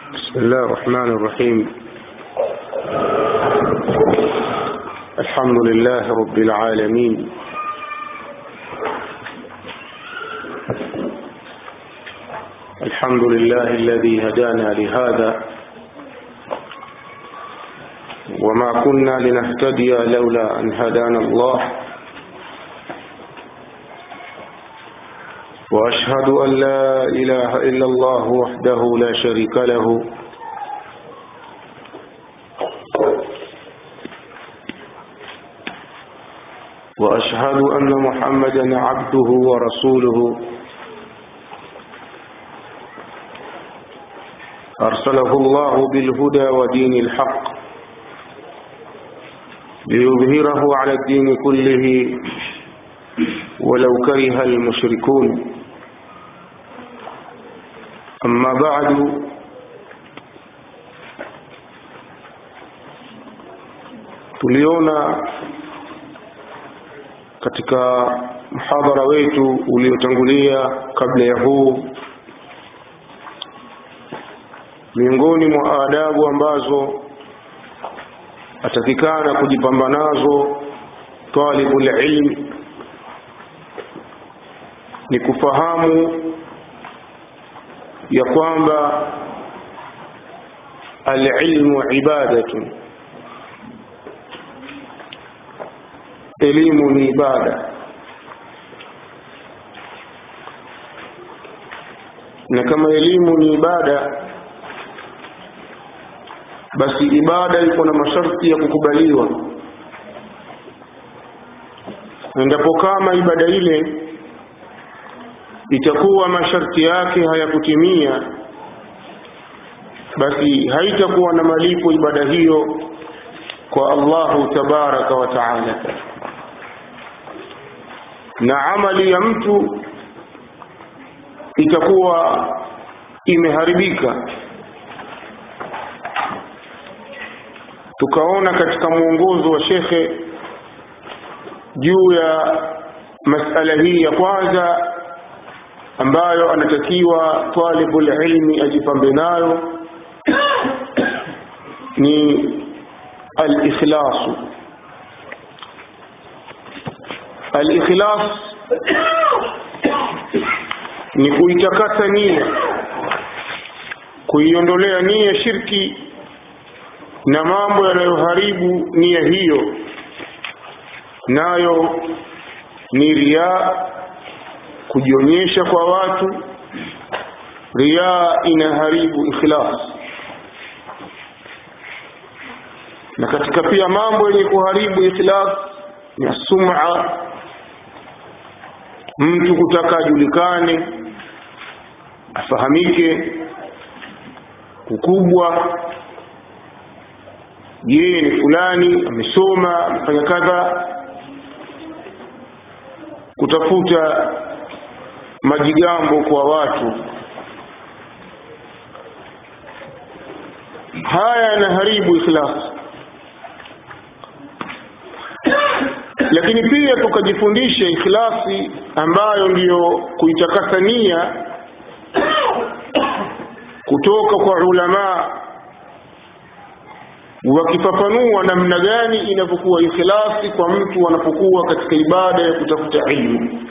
بسم الله الرحمن الرحيم الحمد لله رب العالمين الحمد لله الذي هدانا لهذا وما كنا لنهتدي لولا أن هدانا الله وأشهد أن لا إله إلا الله وحده لا شريك له وأشهد أن محمدا عبده ورسوله أرسله الله بالهدى ودين الحق ليظهره على الدين كله ولو كره المشركون أما بعد tuliona katika mhadhara wetu uliotangulia kabla ya huu miongoni mwa adabu ambazo atakikana kujipamba nazo talibul ilm ni kufahamu ya kwamba alilmu ibadatun elimu ni ibada na kama elimu ni ibada basi ibada iko na masharti ya kukubaliwa endapo kama ibada ile itakuwa masharti yake hayakutimia basi haitakuwa na malipo ibada hiyo kwa Allahu tabaraka wa taala na amali ya mtu itakuwa imeharibika tukaona katika mwongozo wa shekhe juu ya masala hii ya kwanza ambayo anatakiwa talibul ilmi ajipambe nayo ni al-ikhlasu al-ikhlas ni kuitakasa nia kuiondolea nia shirki na mambo yanayoharibu nia hiyo nayo ni riaa kujionyesha kwa watu riaa inaharibu ikhlas na katika pia mambo yenye kuharibu ikhlas ni sum'a mtu kutaka ajulikane afahamike ukubwa yeye ni fulani amesoma amefanya kadha kutafuta majigambo kwa watu haya yanaharibu ikhlas lakini pia tukajifundisha ikhlasi ambayo ndiyo kuitakasa nia kutoka kwa ulamaa wakifafanua namna gani inavyokuwa ikhlasi kwa mtu anapokuwa katika ibada ya kutafuta ilmu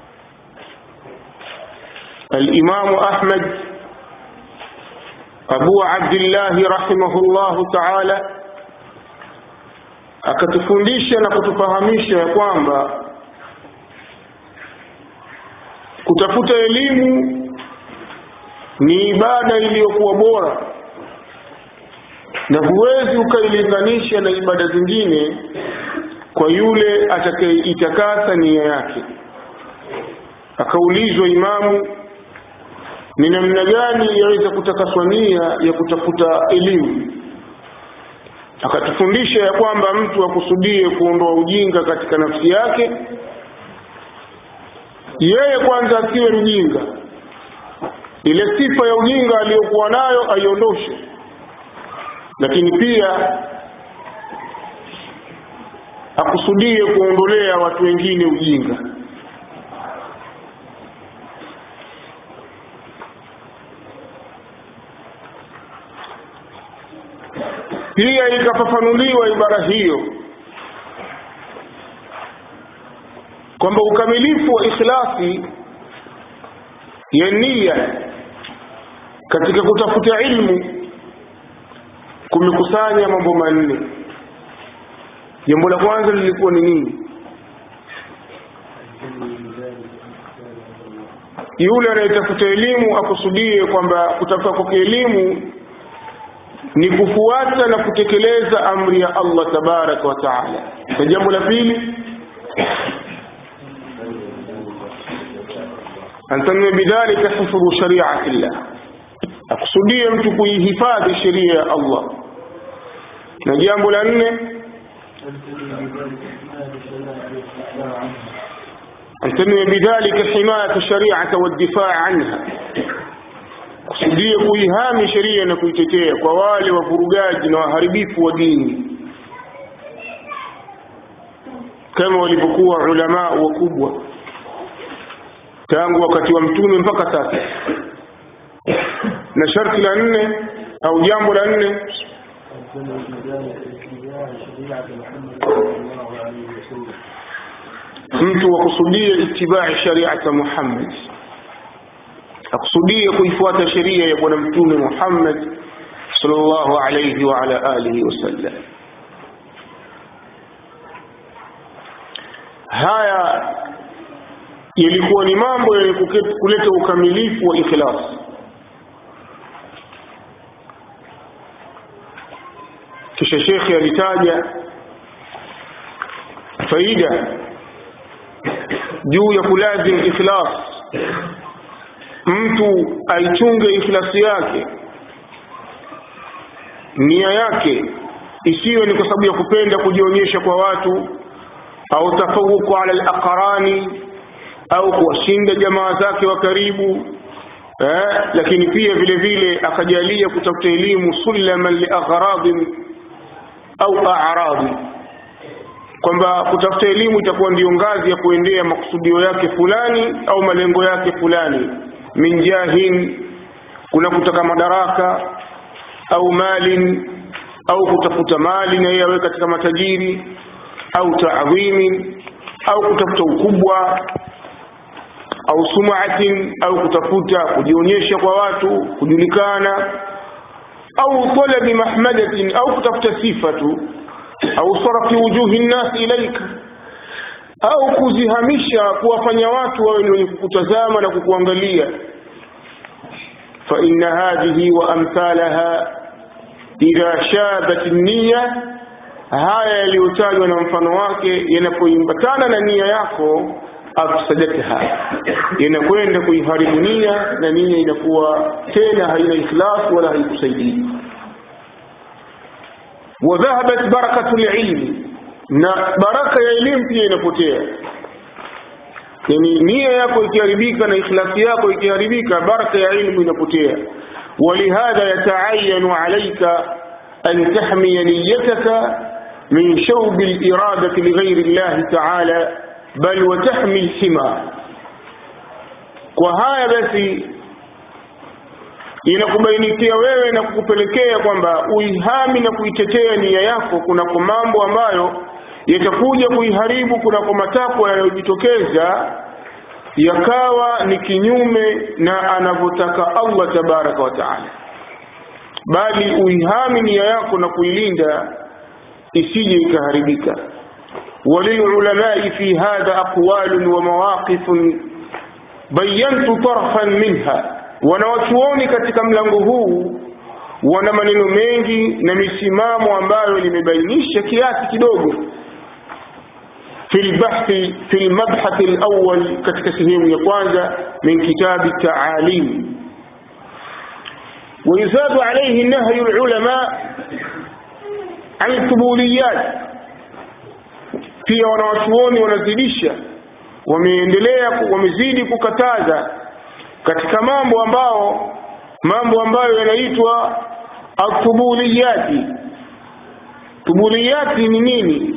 الإمام أحمد أبو عبد الله رحمه الله تعالى akatufundisha na kutufahamisha ya kwamba kutafuta elimu ni ibada iliyokuwa bora na huwezi ukailinganisha na ibada zingine kwa yule atakayeitakasa nia yake akaulizwa imamu ni namna gani yaweza kutakaswa nia ya kutafuta elimu akatufundisha ya kwamba mtu akusudie kuondoa ujinga katika nafsi yake yeye kwanza asiwe mjinga ile sifa ya ujinga aliyokuwa nayo aiondoshe lakini pia akusudie kuondolea watu wengine ujinga pia ikafafanuliwa ibara hiyo kwamba ukamilifu wa ikhlasi ya nia katika kutafuta ilmu kumekusanya mambo manne jambo la kwanza lilikuwa ni nini yule anayetafuta elimu akusudie kwamba kutafuta kwake elimu ni kufuata na kutekeleza amri ya Allah tabaraka wa taala na jambo la pili antanwe bidhalika hifdhu shariati llah akusudie mtu kuihifadhi sheria ya Allah na jambo la nne antanwe bidhalika himayata shariata waddifaa anha kusudie kuihami sheria na kuitetea kwa wale wavurugaji na waharibifu wa dini kama walivyokuwa ulamaa wakubwa tangu wakati wa mtume mpaka sasa na sharti la nne au jambo la nne mtu wakusudie itibai shariata Muhammad akusudie kuifuata sheria ya bwana mtume Muhammad sallallahu alayhi wa ala alihi wasallam haya yalikuwa ni mambo yenye kuleta ukamilifu wa ikhlas kisha shekhe alitaja faida juu ya kulazim ikhlas mtu aichunge ikhlasi yake nia yake isiwe ni kwa sababu ya kupenda kujionyesha kwa watu au tafawuku ala alaqrani au kuwashinda jamaa zake wa karibu eh, lakini pia vile vile akajalia kutafuta elimu sulaman liagharadin au a'radi kwamba kutafuta elimu itakuwa ndiyo ngazi ya kuendea makusudio yake fulani au malengo yake fulani min jahin kuna kutaka madaraka au malin au kutafuta mali na yeye awe katika matajiri au taadhimin au kutafuta ukubwa au sumaatin au kutafuta kujionyesha kwa watu kujulikana au talabi mahmadatin au kutafuta sifa tu au sarafi wujuhi nnasi ilaika au kuzihamisha kuwafanya watu wawe ni wenye kukutazama na kukuangalia fa inna hadhihi wa amthalaha idha shabat nniya haya yaliyotajwa na mfano wake yanapoimbatana na nia yako afsadatha inakwenda kuiharibu nia na nia inakuwa tena haina ikhlas wala haikusaidii wadhahabat barakatu lilmi na baraka ya elimu pia inapotea yani nia yako ikiharibika na ikhlasi yako ikiharibika baraka ya ilmu inapotea ولهذا يتعين عليك أن تحمي نيتك من شوب الإرادة لغير الله تعالى بل وتحمي الحمى وهذا basi inakubainikia wewe na kukupelekea kwamba uihami na kuitetea nia yako kunako mambo ambayo yatakuja kuiharibu kunako matakwa yanayojitokeza yakawa ni kinyume na anavyotaka Allah tabaraka wa taala, bali uihami nia yako na kuilinda isije ikaharibika. وللعلماء في هذا أقوال ومواقف بينت طرفا منها wanawachuoni katika mlango huu wana maneno mengi na misimamo ambayo limebainisha kiasi kidogo في البحث في المبحث الأول katika sehemu ya kwanza من كتاب التعاليم ويزاد عليه نهي العلماء عن القبوليات pia wanawachuoni wanazidisha wameendelea wamezidi kukataza katika mambo ambao mambo ambayo yanaitwa atubuliyati tubuliyati ni nini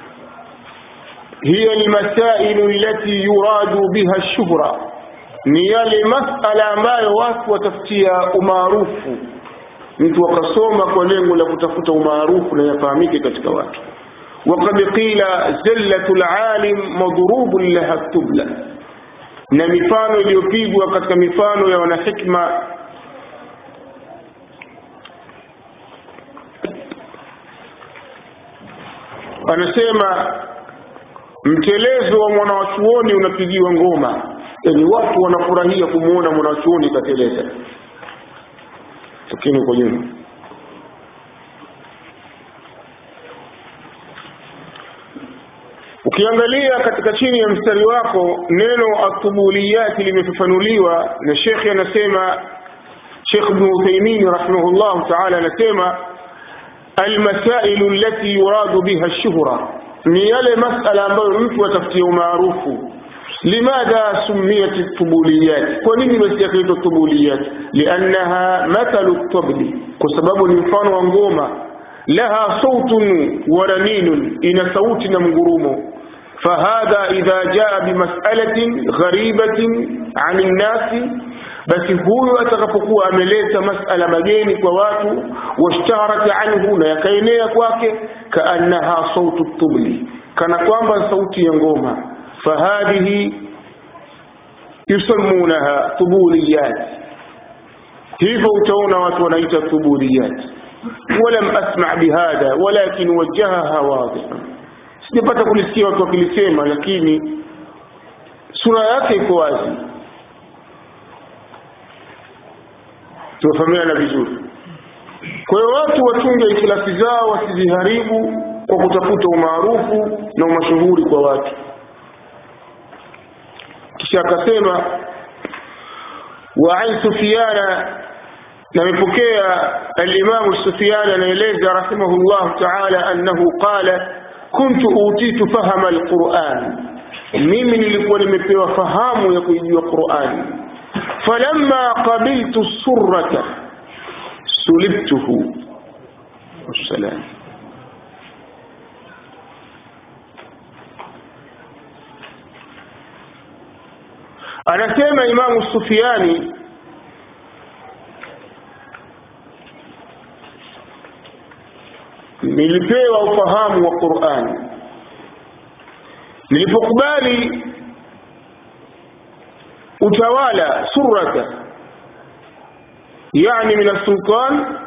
hiya almasailu allati yuradu biha ash-shuhra ni yale masala ambayo watu watafutia umaarufu mtu akasoma kwa lengo la kutafuta umaarufu na yafahamike katika watu وقد قيل زلة العالم مضروب لها التبلة na mifano iliyopigwa katika mifano ya wanahikma anasema mtelezo wa mwanawachuoni unapigiwa ngoma yani watu wanafurahia kumwona mwanawachuoni kateleza lakini uko nyuma ukiangalia katika chini ya mstari wako neno atubuliyati limefafanuliwa na shekhe anasema shekh bnu uthaimin rahimahullahu taala anasema almasailu allati yuradu biha lshuhra ni yale masala ambayo mtu atafutia umaarufu limadha sumiyat tubuliyat kwa nini basi yakaitwa tubuliyat liannaha mathalu tabli kwa sababu ni mfano wa ngoma laha sautun wa raninun ina sauti na mgurumo فهذا إذا جاء بمسألة غريبة عن الناس basi huyu atakapokuwa ameleta masala mageni kwa watu washtaharat anhu na yakaenea kwake kaannaha sautu tubli kana kwamba sauti ya ngoma fahadhihi yusammunaha tubuliyat hivyo utaona watu wanaita tubuliyat walam asma bihadha walakin wajahaha wadhihan sijapata kulisikia watu wakilisema lakini sura yake iko wazi tumefahamiana vizuri kwa hiyo watu wachunge ikhlasi zao wasiziharibu kwa kutafuta umaarufu na umashuhuri kwa watu kisha akasema wa an sufiana namepokea alimamu sufiani anaeleza rahimahullahu taala annahu qala kuntu utitu fahama alquran mimi nilikuwa nimepewa fahamu ya kuijua qurani falamma qabiltu surrata sulibtuhu wassalam anasema imamu sufiani nilipewa ufahamu wa qurani nilipokubali utawala surata yani min alsultan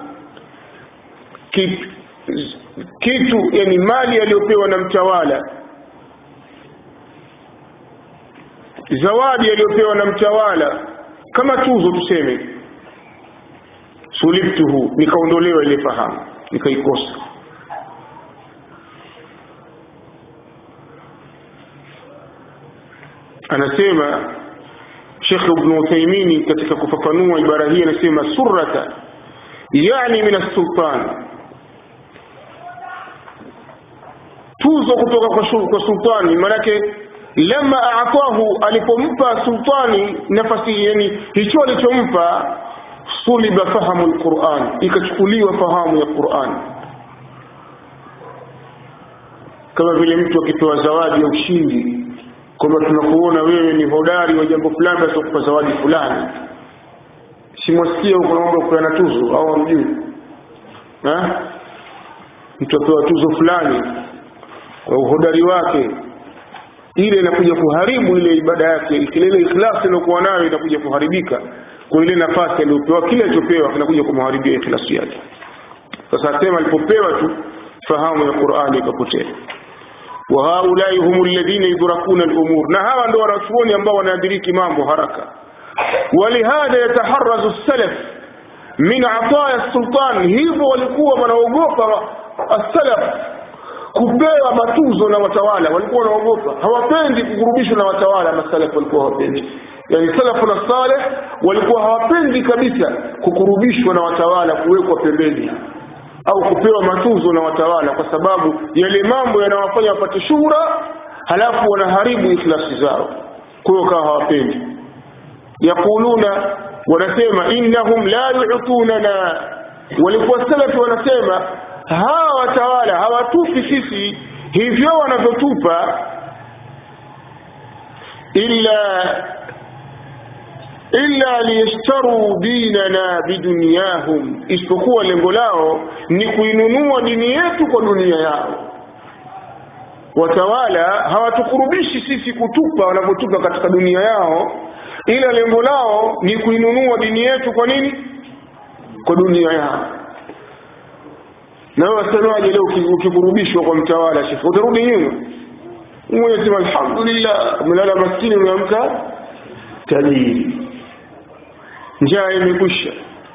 kitu yani mali aliyopewa na mtawala zawadi aliyopewa na mtawala kama tuzo tuseme sulibtuhu nikaondolewa ile fahamu nikaikosa anasema Sheikh Ibn Uthaymeen katika kufafanua ibara hii anasema surrata yani min as-sultan tuzo kutoka kwa, kwa sultani manake lama aatahu alipompa sultani nafasi yani hicho alichompa suliba fahamu alquran ikachukuliwa fahamu ya Qur'an kama vile mtu akipewa zawadi ya ushindi kwamba tunakuona wewe ni hodari wa jambo fulani basi kupa zawadi fulani simwasikia huko naomba kupeana tuzo au amjui mtu apewa tuzo fulani kwa uhodari wake ile inakuja kuharibu ile ibada yake ile ikhlasi iliyokuwa nayo inakuja kuharibika kwa ile nafasi aliyopewa kile alichopewa kinakuja kumharibia ikhlasi yake sasa asema alipopewa tu fahamu ya Qur'ani ikapotea wa haulai hum alladhina yudrakuna al-umur na hawa ndio wanachuoni ambao wanadiriki mambo haraka walihadha yataharrazu salaf min ataya sultan hivyo walikuwa wanaogopa as-salaf kupewa matuzo na watawala walikuwa wanaogopa hawapendi kukurubishwa na watawala masalaf walikuwa hawapendi yani salafu na saleh walikuwa hawapendi kabisa kukurubishwa na watawala kuwekwa pembeni au kupewa matuzo na watawala kwa sababu yale mambo yanawafanya wapate shuhura halafu wanaharibu ikhlasi zao kwa hiyo kawa hawapendi yaquluna wanasema innahum la yu'tunana walikuwa salafi wanasema hawa watawala hawatupi sisi hivyo wanavyotupa illa illa liyashtaru dinana bidunyahum isipokuwa lengo lao ni kuinunua dini yetu kwa dunia yao watawala hawatukurubishi sisi kutupa wanavyotupa katika dunia yao ila lengo lao ni kuinunua dini yetu kwa nini kwa dunia yao na wewe wasemaje leo ukikurubishwa kwa mtawala shekhe utarudi nyuma mmoja sema alhamdulillah umelala maskini umeamka tajiri njaa imekwisha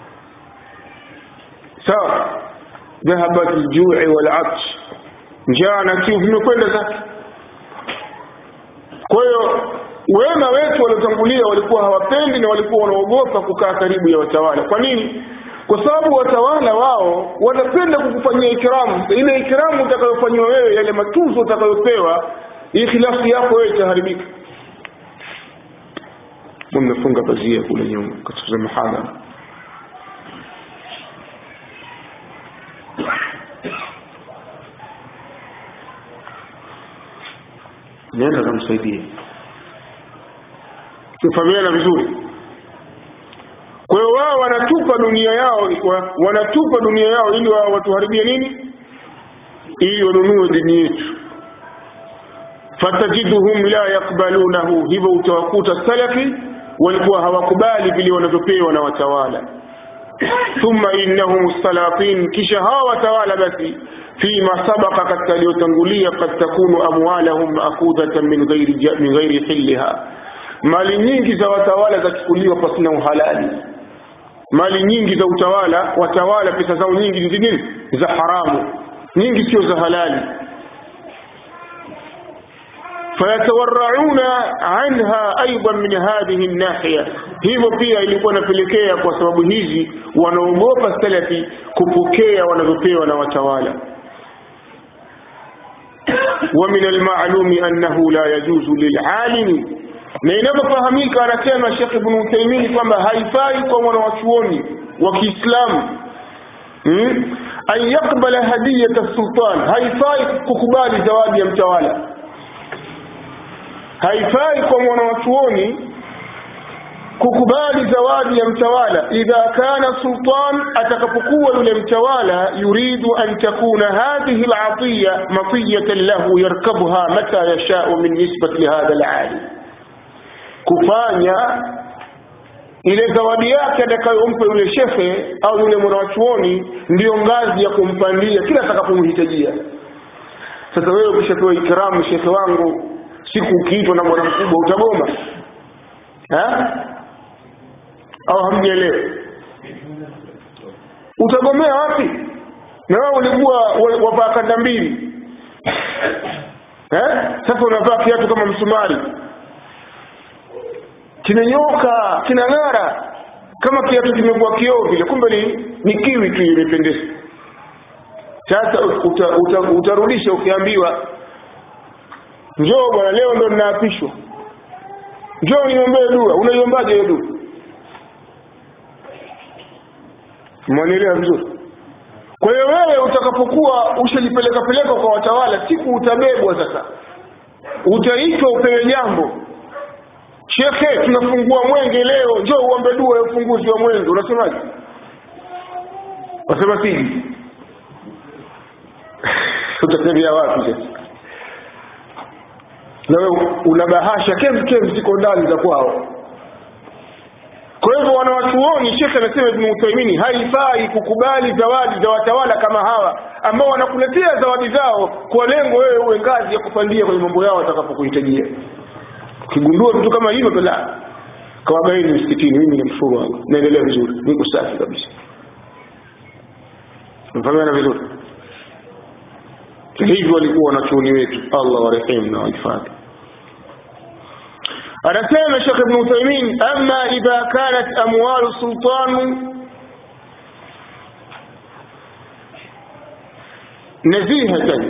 sawa dhahabat aljui wal'atsh njaa na kiu vimekwenda zake kwa hiyo wema wetu waliotangulia walikuwa hawapendi na walikuwa wanaogopa kukaa karibu ya watawala kwa nini kwa sababu watawala wao wanapenda kukufanyia ikramu ile ikramu utakayofanyiwa wewe yale matunzo utakayopewa hii khilafu yako wewe itaharibika mmefunga pazia kule nyuma katika mahadhara nenda kamsaidie tufahamiana vizuri kwa hiyo wao wanatupa dunia yao wanatupa dunia yao ili wao watuharibie nini ili wanunue dini yetu fatajiduhum la yakbalunahu hivyo utawakuta salafi walikuwa hawakubali vile wanavyopewa na watawala thumma innahum salatin kisha hawa watawala basi fima sabaka katika aliyotangulia kad takunu amwalahum maakhudhatan min ghairi min ghairi hilliha mali nyingi za watawala zachukuliwa pasina uhalali mali nyingi za utawala watawala pesa zao nyingi ni nini za haramu nyingi sio za halali fayatawarrauna anha aidan min hadhihi nahiya hivyo pia ilikuwa inapelekea kwa sababu hizi wanaogopa salafi kupokea wanavyopewa na watawala ومن المعلوم أنه لا يجوز للعالم na inavyofahamika anasema Sheikh Ibn Uthaymeen kwamba haifai kwa mwanawachuoni wa Kiislamu hmm? an yakbala hadiyata sultan, haifai kukubali zawadi ya mtawala. Haifai kwa mwanawachuoni kukubali zawadi ya mtawala idha kana sultan, atakapokuwa yule mtawala yuridu an takuna hadhihi alatiya matiyatan lahu yarkabuha mata yashau min nisbati lihadha alalim kufanya ile zawadi yake atakayompa yule shekhe au yule mwanachuoni ndiyo ngazi ya kumpandia kila atakapomhitajia. Sasa wewe ukishapewa ikramu, shekhe wangu, siku ukiitwa na bwana mkubwa utagoma ha? au hamjaelewa? Utagomea wapi? Na wewe ulikuwa wavaa kanda mbili eh? Sasa unavaa kiatu kama msumari kimenyoka kinang'ara kama kiatu kimekuwa kioo vile kumbe ni, ni kiwi tu imependeza sasa uta, uta, utarudisha ukiambiwa njoo bwana leo ndo ninaapishwa njoo niombee dua unaiombaje hiyo dua mwanielewa vizuri kwa hiyo wewe utakapokuwa ushajipeleka peleka kwa watawala siku utabebwa sasa utaitwa upewe jambo shekhe tunafungua mwenge leo njoo uombe dua ya ufunguzi wa mwenge unasemaje wasema siji utatembea wapi sasa na wewe una bahasha kem kem ziko ndani za kwao kwa hivyo wanawachuoni shekhe anasema ibn Uthaymeen haifai kukubali zawadi za watawala kama hawa ambao wanakuletea zawadi zao kwa lengo wewe uwe ngazi ya kupandia kwenye mambo yao watakapokuhitajia ukigundua vitu kama hivyo bila kawabaini msikitini mimi ni mfuru wangu naendelea vizuri niko safi kabisa mfahamiana vizuri hivyo walikuwa wanachuoni wetu Allah warehemu na wahifadhi anasema Sheikh Ibn Uthaymeen amma idha kanat amwalu sultan nazihatan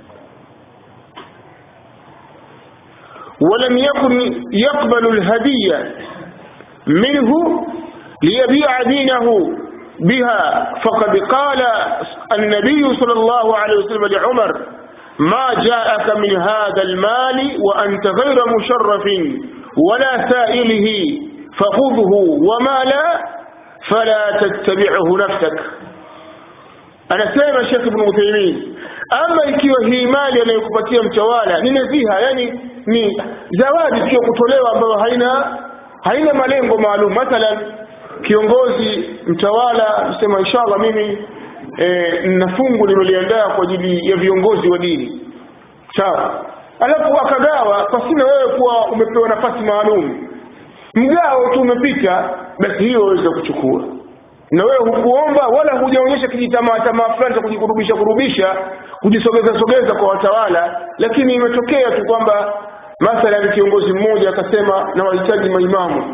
ولم يكن يقبل الهدية منه ليبيع دينه بها فقد قال النبي صلى الله عليه وسلم لعمر ما جاءك من هذا المال وأنت غير مشرف ولا سائله fakhudhhu wama la fala tattabi'hu nafsak anasema Sheikh Ibn Uthaymeen ama ikiwa hii mali anayokupatia mtawala ni nadhiha yani ni zawadi tu kutolewa ambayo haina haina malengo maalum mathalan kiongozi mtawala msema inshallah mimi e, na fungu nimeliandaa kwa ajili ya viongozi wa dini sawa alafu akagawa pasina wewe kuwa umepewa nafasi maalum mgao tu umepita basi hiyo waweza kuchukua na wewe hukuomba wala hujaonyesha kijitamaa tamaa fulani cha kujikurubisha kurubisha kujisogeza sogeza kwa watawala lakini imetokea tu kwamba mathalan kiongozi mmoja akasema na wahitaji maimamu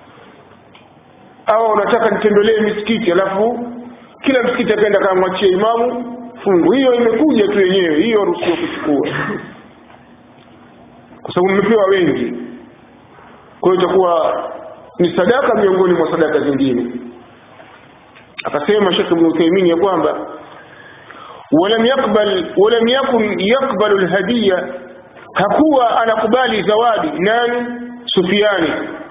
au unataka nitembelee misikiti alafu kila msikiti akaenda kamwachia imamu fungu hiyo imekuja tu yenyewe hiyo ruhusiwa kuchukua kwa sababu mmepewa wengi kwa hiyo itakuwa ni sadaka miongoni mwa sadaka zingine akasema Sheikh Ibn Uthaymeen ya kwamba walam yakbal walam yakun yakbalu alhadiya hakuwa anakubali zawadi nani Sufiani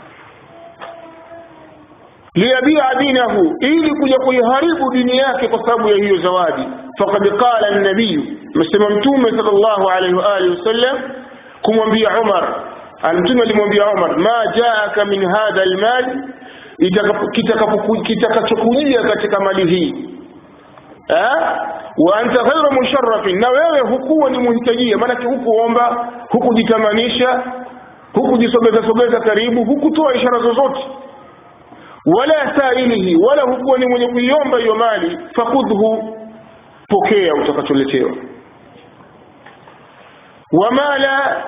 liyabia dinahu ili kuja kuiharibu dini yake kwa sababu ya hiyo zawadi faqad qala an-nabiy msema mtume sallallahu alayhi wa alihi wasallam kumwambia Umar mtume alimwambia Umar ma jaaka min hadha al-mal kitakachokujia katika mali hii wa anta ghayra musharrafin na wewe hukuwa ni muhitajia maanake hukuomba hukujitamanisha hukujisogeza sogeza karibu hukutoa ishara zozote wala sailihi wala hukuwa ni mwenye kuiomba hiyo mali fakudhu pokea utakacholetewa wama la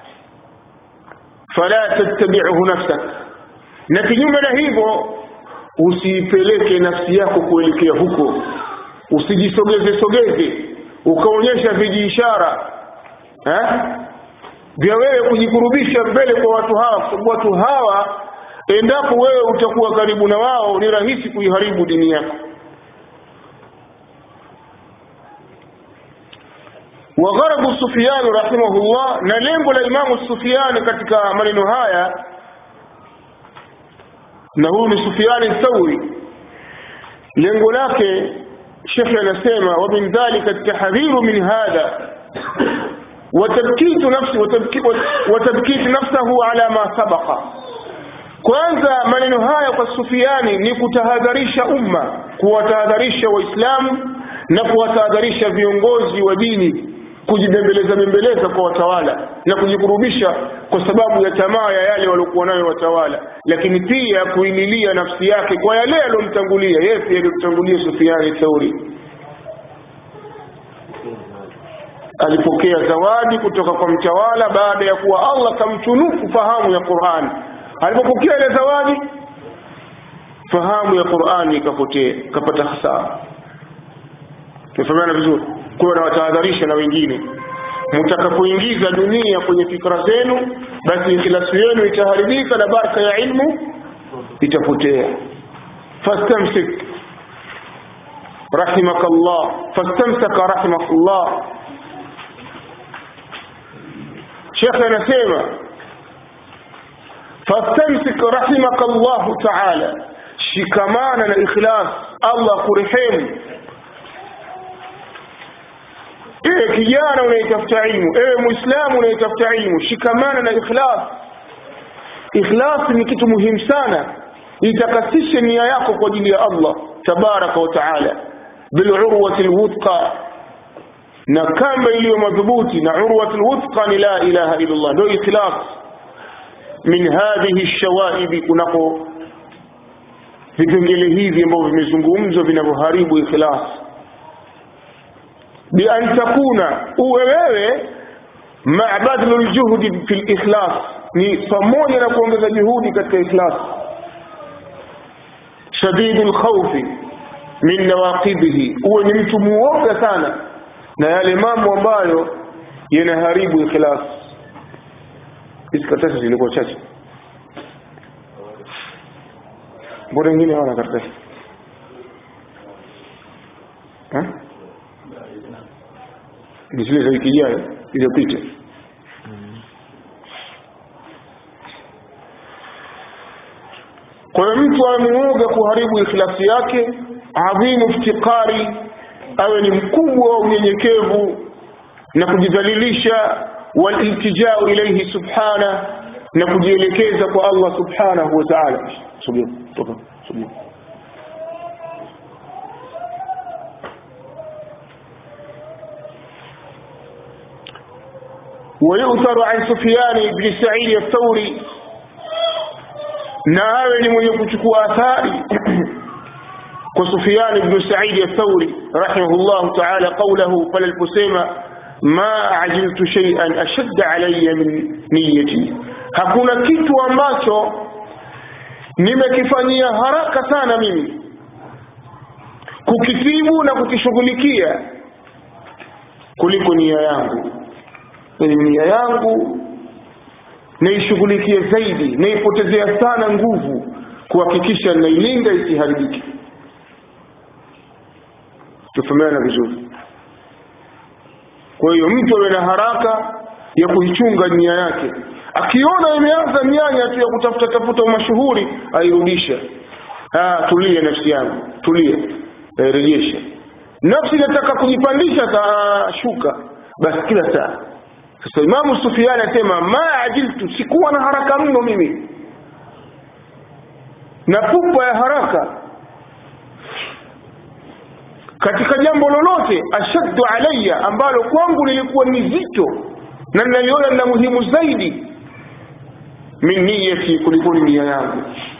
fala tattabi'uhu nafsak na kinyume na hivyo usiipeleke nafsi yako kuelekea huko usijisogeze sogeze ukaonyesha vijiishara eh vya wewe kujikurubisha mbele kwa watu hawa kwa sababu watu hawa endapo wewe utakuwa karibu na wao ni rahisi kuiharibu dini yako وغرض سفيان رحمه الله na lengo la Imamu Sufyan katika maneno haya na huyu ni Sufyan Thawri lengo lake Sheikh anasema wa min dhalika at-tahdhiru min hadha وتبكيت نفسه وتبكيت نفسه على ما سبق kwanza maneno haya kwa Sufiani ni kutahadharisha umma kuwatahadharisha waislamu na kuwatahadharisha viongozi wa dini kujibembeleza bembeleza kwa watawala na kujikurubisha kwa sababu ya tamaa ya yale waliokuwa nayo watawala lakini pia kuinilia nafsi yake kwa yale aliyomtangulia yeye pia aliyomtangulia Sufiani Thauri alipokea zawadi kutoka kwa mtawala baada ya kuwa Allah kamtunuku fahamu ya Qur'an alipopokea ile zawadi fahamu ya Qur'ani ikapotea kapata hasara tumefahamana vizuri kwa na watahadharisha na wengine mtakapoingiza dunia kwenye fikra zenu basi ikhlasu yenu itaharibika na baraka ya ilmu itapotea fastamsik rahimakallah fastamsaka rahimakallah shekhe anasema fastamsik rahimaka Allahu taala shikamana na ikhlas Allah kurehemu ewe kijana unayetafuta ilmu ewe muislamu unayetafuta ilmu shikamana na ikhlas ikhlas ni kitu muhimu sana itakasishe nia yako kwa ajili ya Allah tabaraka wa taala bilurwati alwuthqa na kamba iliyo madhubuti na urwatul wuthqa ni la ilaha illa Allah ndio ikhlas min hadhihi ash-shawaib kunako vipengele hivi ambavyo vimezungumzwa vinavyoharibu ikhlas bi an takuna uwe wewe ma'a badlul juhdi fil ikhlas ni pamoja na kuongeza juhudi katika ikhlas shadidul khawfi min nawaqidhihi uwe ni mtu muoga sana na yale mambo ambayo yanaharibu ikhlas hizi karatasi zilikuwa chache mbona wengine hawana karatasi ni zile za wiki ijayo iliyopita mtu awe muoga kuharibu ikhlasi yake adhimu iftiqari awe ni mkubwa wa unyenyekevu na kujidhalilisha waliltijau ilaihi subhana na kujielekeza kwa allah subhanahu wa taala subiri toka subiri ويؤثر عن سفيان بن سعيد الثوري na awe ni mwenye kuchukua athari kwa Sufyan ibn Sa'id al-Thawri rahimahullah ta'ala qawluhu pale aliposema ma ajiltu shay'an ashadda alayya min niyyati hakuna kitu ambacho nimekifanyia haraka sana mimi kukitibu na kukishughulikia kuliko nia yangu nia yangu naishughulikie zaidi naipotezea sana nguvu kuhakikisha nailinda isiharibike tufahamiana vizuri kwa hiyo mtu awe na haraka ya kuichunga nia yake akiona imeanza mianya tu ya kutafuta tafuta umashuhuri airudisha ah tulia nafsi yangu tulia airejesha nafsi inataka kujipandisha shuka basi kila saa sasa imamu sufiani asema ma ajiltu sikuwa na haraka mno mimi na pupa ya haraka katika jambo lolote ashaddu alayya ambalo kwangu lilikuwa ni zito na naliona na muhimu zaidi min niyati kuliko nia yangu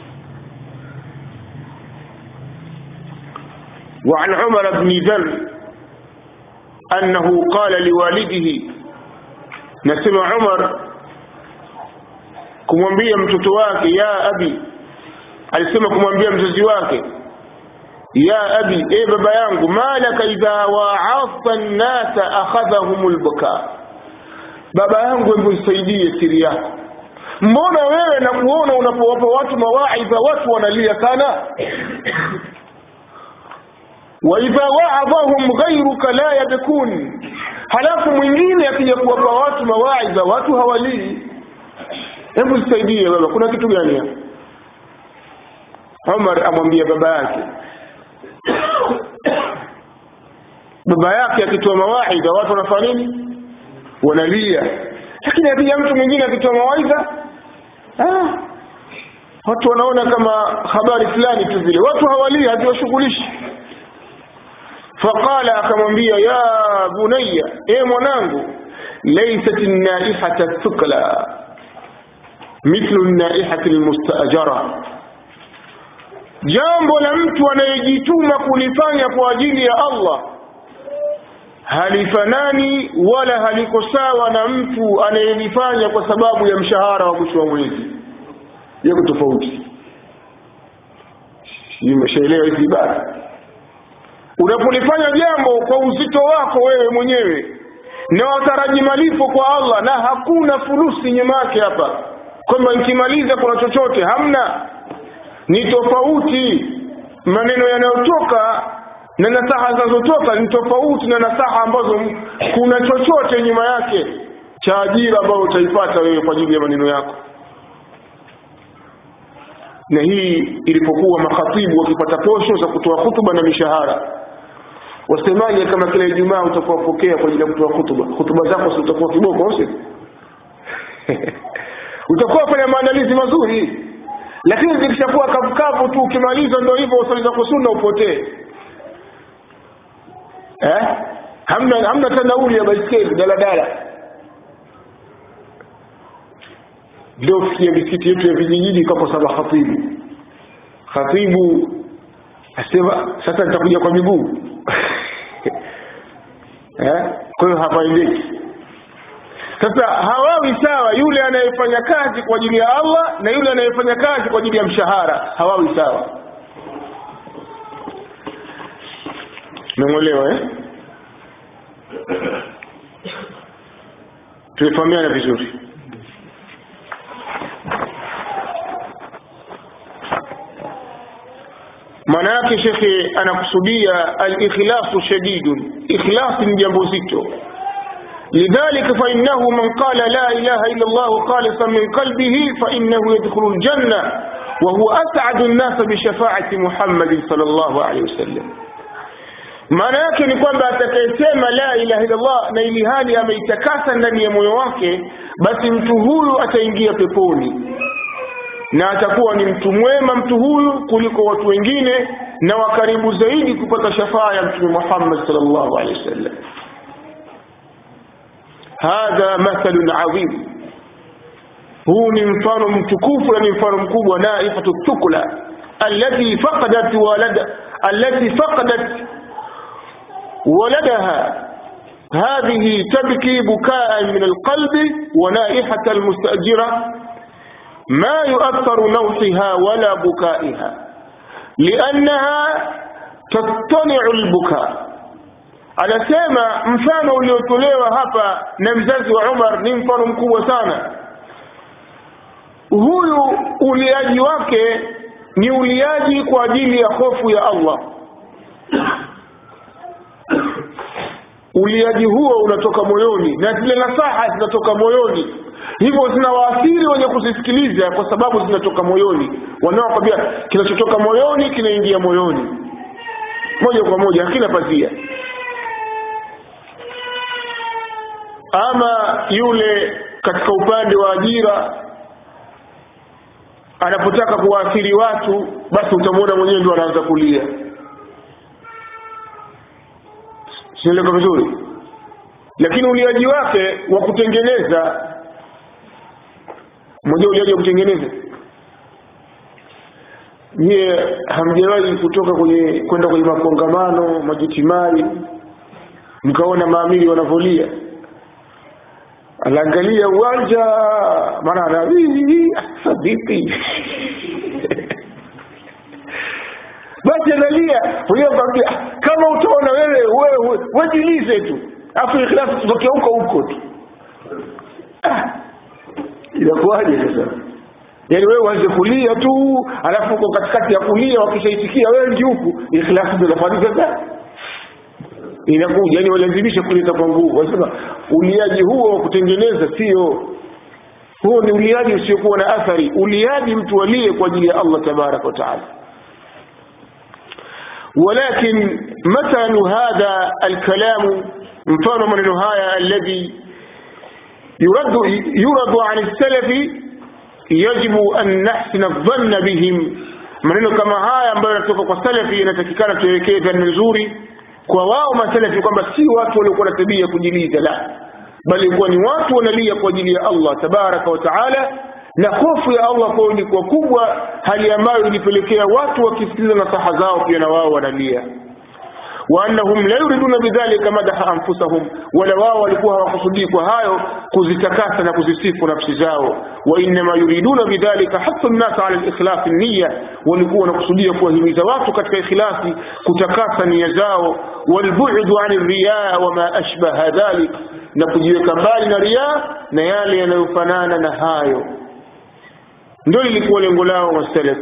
وعن عمر بن ذر أنه قال لوالده nasema Umar kumwambia mtoto wake ya abi alisema kumwambia mzazi wake ya abi e baba yangu malaka idha wa'adta an-nasa akhadhahum al-buka baba yangu hebu nisaidie siri yako mbona wewe na kuona unapowapa watu mawaidha watu wanalia sana wa idha wa'adhahum ghayruka la yabkun halafu mwingine akija kuwapa watu mawaidha watu hawalii hebu nisaidie baba kuna kitu gani hapa Umar amwambia baba yake baba yake akitoa mawaidha watu wanafanya nini wanalia lakini akija mtu mwingine akitoa mawaidha ah, watu wanaona kama habari fulani tu vile watu hawalii haziwashughulishi فقال akamwambia ya bunayya e mwanangu laysat an-naihata thukla mithlu an-naihati al-mustajara jambo la mtu anayejituma kulifanya kwa ajili ya Allah halifanani wala haliko sawa na mtu anayelifanya kwa sababu ya mshahara wa mwisho wa mwezi yako tofauti nimeshaelewa hizi ibada unapolifanya jambo kwa uzito wako wewe mwenyewe na wataraji malipo kwa Allah na hakuna fulusi nyuma yake hapa kwamba nikimaliza kuna chochote hamna ni tofauti maneno yanayotoka na nasaha zinazotoka ni tofauti na nasaha ambazo kuna chochote nyuma yake cha ajira ambayo utaipata wewe kwa ajili ya maneno yako na hii ilipokuwa makhatibu wakipata posho za kutoa hutuba na mishahara wasemaje kama kila Ijumaa utakuwa pokea kwa ajili ya kutoa hutuba hutuba zako si utakuwa kiboko au utakuwa fanya maandalizi mazuri lakini zikishakuwa kavukavu tu ukimaliza ndio hivyo usali zako sunna upotee eh hamna hamna tanauli ya baiskeli daladala leo fikia misikiti yetu ya vijijini kwa sababu khatibu khatibu asema sasa nitakuja kwa miguu eh kwa hiyo hapaendeki sasa hawawi sawa yule anayefanya kazi kwa ajili ya Allah na yule anayefanya kazi kwa ajili ya mshahara hawawi sawa Umeelewa eh Tumefahamiana vizuri maana yake shekhe anakusudia al-ikhlasu shadidun ikhlas ni jambo zito لذلك فإنه من قال لا إله إلا الله خالصا من قلبه فإنه يدخل الجنة وهو أسعد الناس بشفاعة محمد صلى الله عليه وسلم maana yake ni kwamba atakayesema la ilaha illallah na ili hali ameitakasa ndani ya moyo wake basi mtu huyu ataingia peponi na atakuwa ni mtu mwema mtu huyu kuliko watu wengine na wakaribu zaidi kupata shafaa ya mtume Muhammad sallallahu alaihi wasallam hadha mathalun adhim huu ni mfano mtukufu na ni mfano mkubwa naifatu thukla allati faqadat walada allati faqadat ولدها هذه تبكي بكاء من القلب ونائحة المستأجرة ما يؤثر نوحها ولا بكائها لأنها تطلع البكاء anasema mfano uliotolewa hapa na mzazi wa Umar ni mfano mkubwa sana huyu uliaji wake ni uliaji kwa ajili ya hofu ya Allah uliaji huo unatoka moyoni na zile nasaha zinatoka moyoni hivyo zinawaathiri wenye kuzisikiliza kwa sababu zinatoka moyoni wanaokwambia kinachotoka moyoni kinaingia moyoni moja kwa moja hakina pazia ama yule katika upande wa ajira anapotaka kuwaathiri watu basi utamwona mwenyewe ndio anaanza kulia sieleka vizuri lakini uliaji wake wa kutengeneza mmoja uliaji wa kutengeneza nyie hamjawahi kutoka kwenye kwenda kwenye makongamano majitimai mkaona maamili wanavolia anaangalia uwanja maana ana vipi basi analia mwenyewe kwambia kama utaona wewe wewe wajilize tu afu ikhlafu tutokea huko huko tu ah, inakuwaje sasa yaani wewe uanze kulia tu alafu uko katikati ya kulia wakishaitikia wengi huku ikhlafu ndio inafanyika sasa inakuja yani walazimisha kuleta kwa nguvu wanasema uliaji huo wa kutengeneza sio huo ni uliaji usiokuwa na athari uliaji mtu alie kwa ajili ya Allah tabaraka wa taala ولكن مثل هذا الكلام مفهوم من هذا الذي يرد يرد عن السلف يجب أن نحسن الظن بهم maneno kama haya ambayo yanatoka kwa salafi inatakikana tuwekee dhana nzuri kwa wao masalafi kwamba si watu waliokuwa na tabia kujiliza la bali kuwa ni watu wanalia kwa ajili ya Allah tabaraka wa taala na hofu ya Allah kwao ilikuwa kubwa hali ambayo ilipelekea watu wakisikiliza nasaha zao pia na wao wanalia waannahum la yuriduna bidhalika madaha anfusahum wala wao walikuwa hawakusudii kwa hayo kuzitakasa na kuzisifu nafsi zao wa innama yuriduna bidhalika hasa nnasa ala likhlasi niya walikuwa wanakusudia kuwahimiza watu katika ikhlasi kutakasa nia zao walbu'du ani riyaa wama ashbaha dhalik na kujiweka mbali na riyaa na yale yanayofanana na hayo ndio lilikuwa lengo lao wasalaf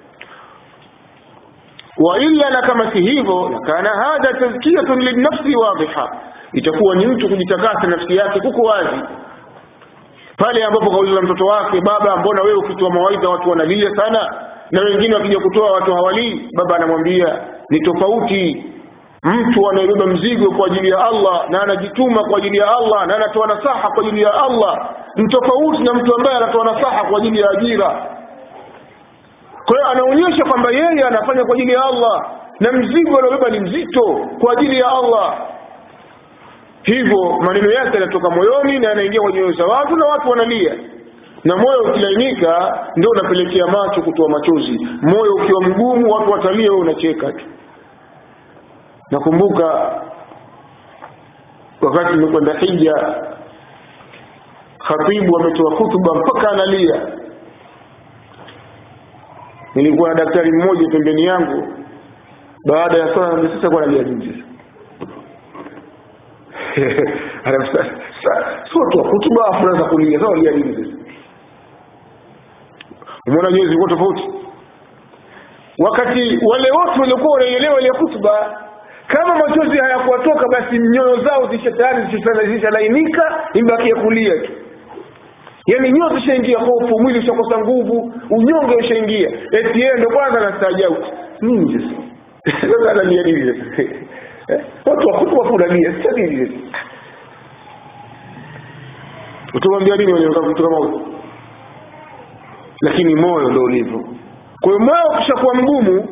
wailla na kama si hivyo lakana hadha tazkiyatun linnafsi wadhiha itakuwa ni mtu kujitakasa nafsi yake kuko wazi pale ambapo kauliza mtoto wake baba mbona wewe ukitoa mawaidha watu wanalia sana na wengine wakija kutoa watu hawalii baba anamwambia ni tofauti mtu anayebeba mzigo kwa ajili ya Allah na anajituma kwa ajili ya Allah na anatoa nasaha kwa ajili ya Allah ni tofauti na mtu ambaye anatoa nasaha kwa ajili ya ajira kwa hiyo anaonyesha kwamba yeye anafanya kwa ajili ya Allah na mzigo aliobeba ni mzito kwa ajili ya Allah hivyo maneno yake yanatoka moyoni na yanaingia kwenye nyoyo za watu na watu wanalia na moyo ukilainika ndio unapelekea macho kutoa machozi moyo ukiwa mgumu watu watalia wewe unacheka tu nakumbuka wakati nimekwenda hija khatibu ametoa hutuba mpaka analia nilikuwa na daktari mmoja pembeni yangu baada ya swala sasa kwa analia nje si watu wa hutuba afu naweza kulia sasa walia nini sasa umeona nyewe zilikuwa tofauti wakati wale wote waliokuwa wanaielewa ile hutuba kama machozi hayakuwatoka basi nyoyo zao zisha tayari zishalainika ibakia kulia tu yaani nyote ishaingia hofu mwili ushakosa nguvu unyonge ushaingia eti yeye ndo kwanza anastaajabu nini sasa sasa analia nini sasa Eh, watu wakubwa funalia sasa nini sasa utamwambia nini mwenye mtu kama huyo lakini moyo ndo ulivyo kwa hiyo moyo ukishakuwa mgumu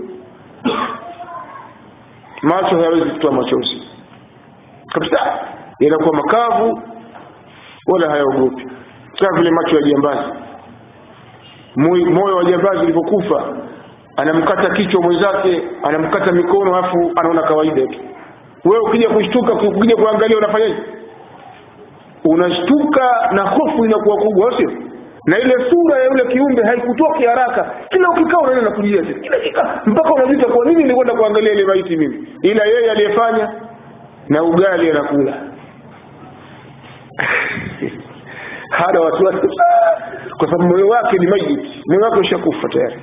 macho hayawezi kutoa machozi kabisa yanakuwa makavu wala hayaogopi kama vile macho ya jambazi Moyo- moyo wa jambazi ulivyokufa anamkata kichwa mwenzake anamkata mikono alafu anaona kawaida tu wewe ukija kushtuka ukija kuangalia unafanyaje unashtuka na hofu inakuwa kubwa au sio na ile sura ya yule kiumbe haikutoki haraka kila ukikaa unaona nakujia tena kila kikaa mpaka unajuta kwa nini nilikwenda kuangalia ile maiti mimi ila yeye aliyefanya na ugali anakula hana wasiwasi kwa sababu moyo wake ni maiti moyo wake ushakufa tayari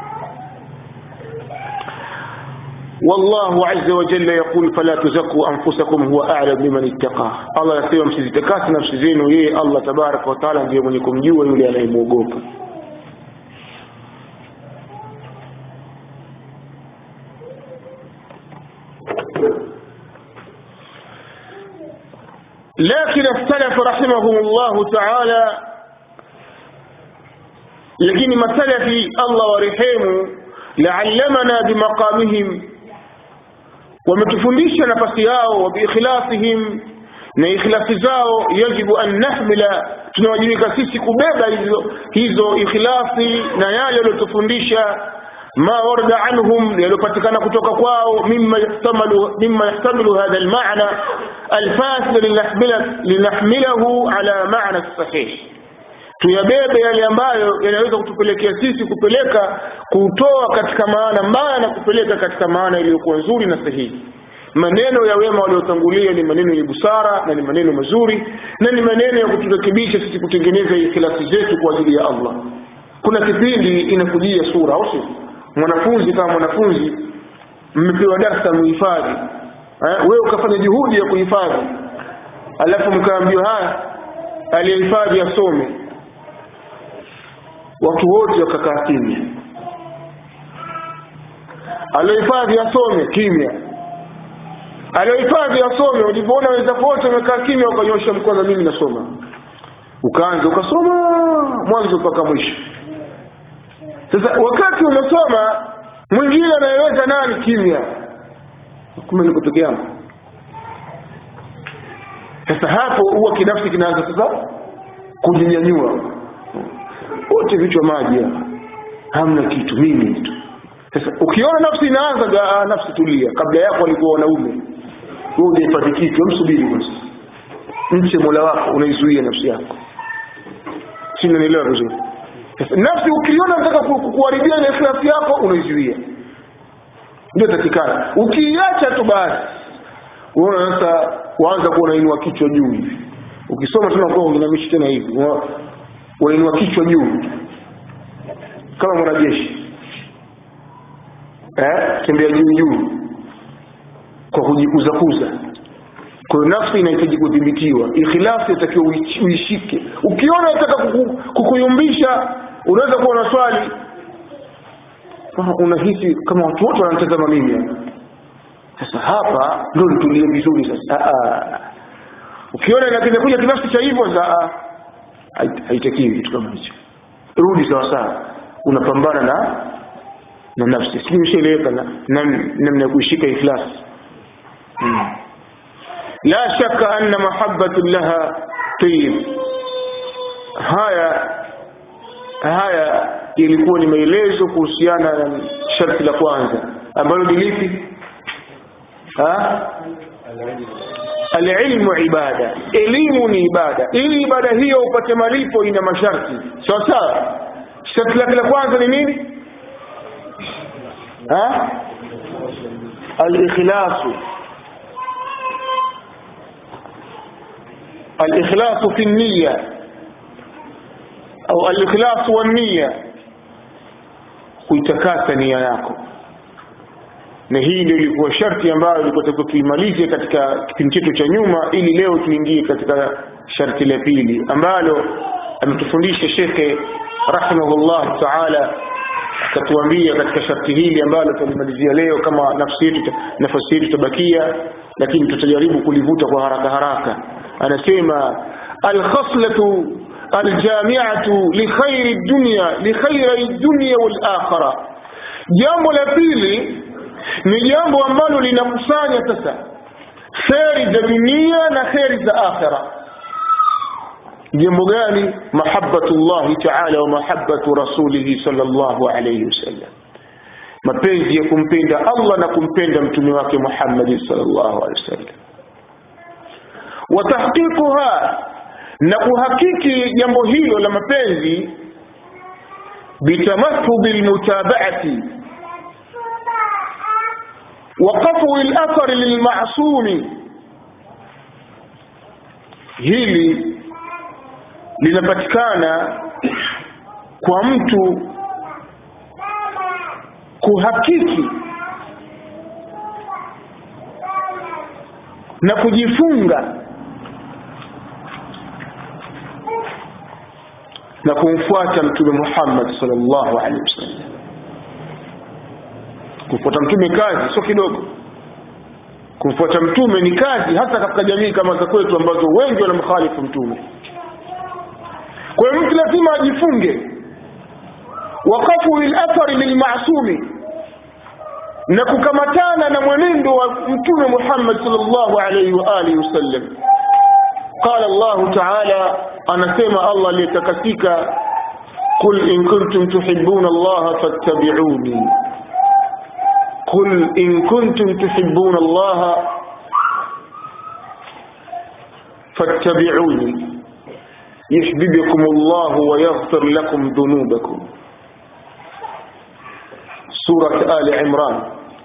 والله عز وجل يقول فلا تزكوا أنفسكم هو أعلم بمن اتقى الله يسير msizitakasi nafsi zenu yeye Allah tabaraka wa taala ndiye mwenye kumjua yule anayemwogopa لكن السلف رحمهم الله تعالى lakini masalafi Allah warehemu laallamana bimaqamihim wametufundisha nafasi yao wa biikhlasihim na ikhlasi zao yajibu an nahmila tunawajibika sisi kubeba hizo, hizo ikhlasi na yale yaliyotufundisha ma warada anhum yaliyopatikana kutoka kwao mimma yahtamalu mimma yahtamilu hadha almaana alfasil linahmila linahmilahu ala maana sahih tuyabebe yale ambayo yanaweza kutupelekea sisi kupeleka kutoa katika maana mbaya na kupeleka katika maana iliyokuwa nzuri na sahihi maneno ya wema waliotangulia ni maneno yenye busara na ni maneno mazuri na ni maneno ya kuturekebisha sisi kutengeneza ikhlasi zetu kwa ajili ya Allah kuna kipindi inakujia sura au sio mwanafunzi kama mwanafunzi mmepewa darasa muhifadhi eh, wewe ukafanya juhudi ya kuhifadhi alafu mkaambiwa haya aliyehifadhi asome watu wote wakakaa kimya aliohifadhi asome kimya aliohifadhi asome ulipoona wenzako wote wamekaa kimya ukanyosha mkono mimi nasoma ukaanza ukasoma mwanzo mpaka mwisho sasa wakati unasoma mwingine anayeweza nani kimya kumbe niko peke yangu sasa hapo huwa kinafsi kinaanza sasa kujinyanyua wote vichwa maji hapa hamna kitu mimi tu sasa ukiona nafsi inaanza ah, nafsi tulia kabla yako walikuwa wanaume wewe hujahifadhi kitu msubiri basi mche mola wako unaizuia nafsi yako si unanielewa vizuri sasa nafsi ukiona nataka ku- kuharibia ile ikhlasi yako unaizuia ndio takikana ukiiacha tu basi unaona sasa waanza kuwa unainua kichwa juu hivi ukisoma tena kwa unginamishi tena hivi Una- wainua kichwa juu kama mwanajeshi eh tembea juu juu kwa kujikuzakuza kwa hiyo nafsi inahitaji kudhibitiwa ikhlasi inatakiwa uish- uishike ukiona unataka kuku, kukuyumbisha unaweza kuwa na swali kama unahisi kama watu wote wanatazama mimi hapa sasa hapa ndio nitulie vizuri sasa ah, ah. ukiona ina- kinakuja kinafsi cha hivyo sasa ah, hait- haitakiwi kitu kama hicho rudi sawa sawa unapambana na na nafsi sijui ushaeleweka na nam- namna ya kuishika ikhlas hmm. la shaka anna mahabbatu laha tayib haya haya ilikuwa ni maelezo kuhusiana na sharti la kwanza ambalo ni lipi Ha? alilmu ibada elimu ni ibada ili ibada hiyo upate malipo ina masharti sawa sawa sharti lake la kwanza ni nini Ha? alikhlasu alikhlasu fi nniya au alikhlasu wanniya kuitakasa nia yako na hii ndio ilikuwa sharti ambayo ilikuwa takiwa tuimalize katika kipindi chetu cha nyuma ili leo tuingie katika sharti la pili ambalo ametufundisha shekhe rahimahullah taala akatuambia katika sharti hili ambalo tulimalizia leo kama nafsi yetu nafasi yetu tabakia lakini tutajaribu kulivuta kwa haraka haraka anasema alkhaslatu aljamiatu likhairi dunya likhairi dunya walakhira jambo la pili ni jambo ambalo linakusanya sasa kheri za dunia na kheri za akhira jambo gani mahabbatu llahi taala wa mahabbatu rasulihi sallallahu alayhi wasallam mapenzi ya kumpenda allah na kumpenda mtume wake muhammadi sallallahu alaihi wasallam wa tahqiquha na kuhakiki jambo hilo la mapenzi bitamathubi lmutabaati وقفو الأثر للمعصوم hili linapatikana kwa mtu kuhakiki na kujifunga na kumfuata mtume Muhammad sallallahu alaihi wasallam kumfuata mtume kazi sio kidogo kumfuata mtume ni kazi hasa katika jamii kama za kwetu ambazo wengi wanamkhalifu mtume kwa hiyo mtu lazima ajifunge waqafu lilathari lilmasumi na kukamatana na mwenendo wa mtume Muhammad sallallahu alaihi wa alihi wasallam قال الله تعالى anasema Allah aliyetakasika قل إن كنتم تحبون الله فاتبعوني قل إن كنتم تحبون الله فاتبعوني يحببكم الله ويغفر لكم ذنوبكم سورة آل عمران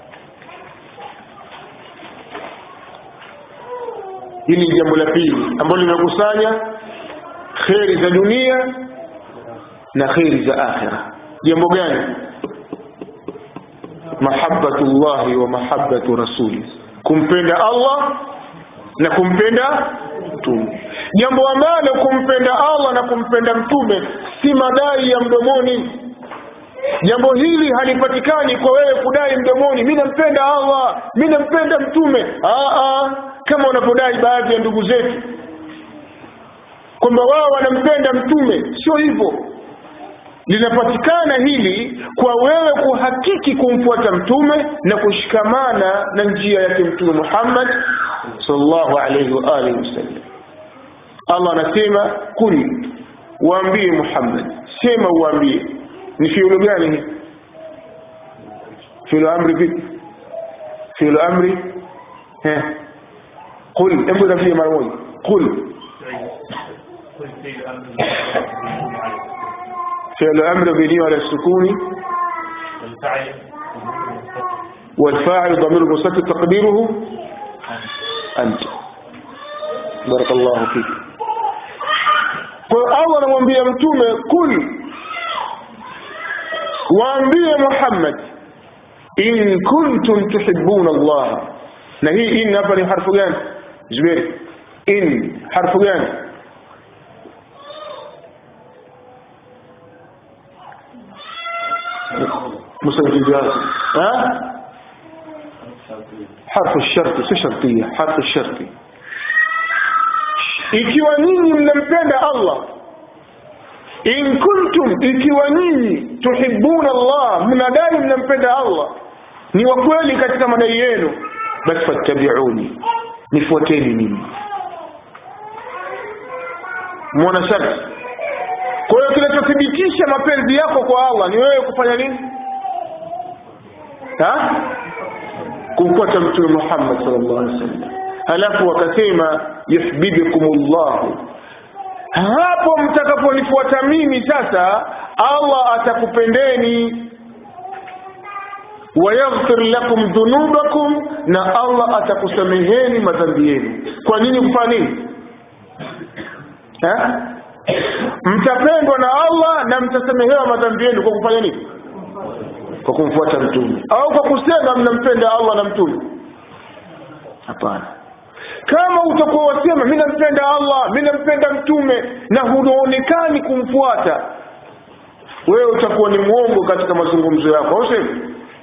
hili ni jambo la pili ambalo linakusanya kheri za dunia na kheri za akhira jambo gani mahabbatu llahi wa mahabbatu rasuli kumpenda allah na kumpenda mtume jambo ambalo kumpenda allah na kumpenda mtume si madai ya mdomoni jambo hili halipatikani kwa wewe kudai mdomoni mi nampenda allah mi nampenda mtume Aa, kama wanapodai baadhi ya ndugu zetu kwamba wao wanampenda mtume sio hivyo linapatikana hili kwa wewe kuhakiki kumfuata mtume na kushikamana na njia yake mtume Muhammad sallallahu alayhi wa alihi wasallam Allah anasema kul waambie Muhammad sema uambie ni fiulu gani hii fiulu amri vipi fiulu amri eh قل hebu nafie mara moja قل فعل أمر بني على السكون والفاعل ضمير مستتر تقديره أنت بارك الله فيك الله anamwambia mtume kul waambie Muhammad in kuntum tuhibbuna Allah na hii in hapa ni harfu gani Zuberi in harfu gani مسجلات ها حرف الشرط si shartia حرف الشرط ikiwa nyinyi mnampenda Allah in kuntum ikiwa nyinyi tuhibbuna Allah mnadai mnampenda Allah ni wa kweli katika madai yenu basi fattabi'uni nifuateni mimi mwana sharti kwa hiyo kinachothibitisha mapenzi yako kwa Allah ni wewe kufanya nini ha kumfuata mtume Muhammad sallallahu alaihi wasallam halafu wakasema yuhibbukumullah hapo mtakaponifuata mimi sasa Allah atakupendeni wayaghfir lakum dhunubakum na Allah atakusameheni madhambi yenu kwa nini kufanya nini ha mtapendwa na Allah na mtasamehewa madhambi yenu kwa kufanya nini kwa kumfuata mtume au kwa kusema mnampenda Allah na mtume hapana kama utakuwa wasema mi nampenda allah mi nampenda mtume na hunaonekani kumfuata wewe utakuwa ni mwongo katika mazungumzo yako au sivyo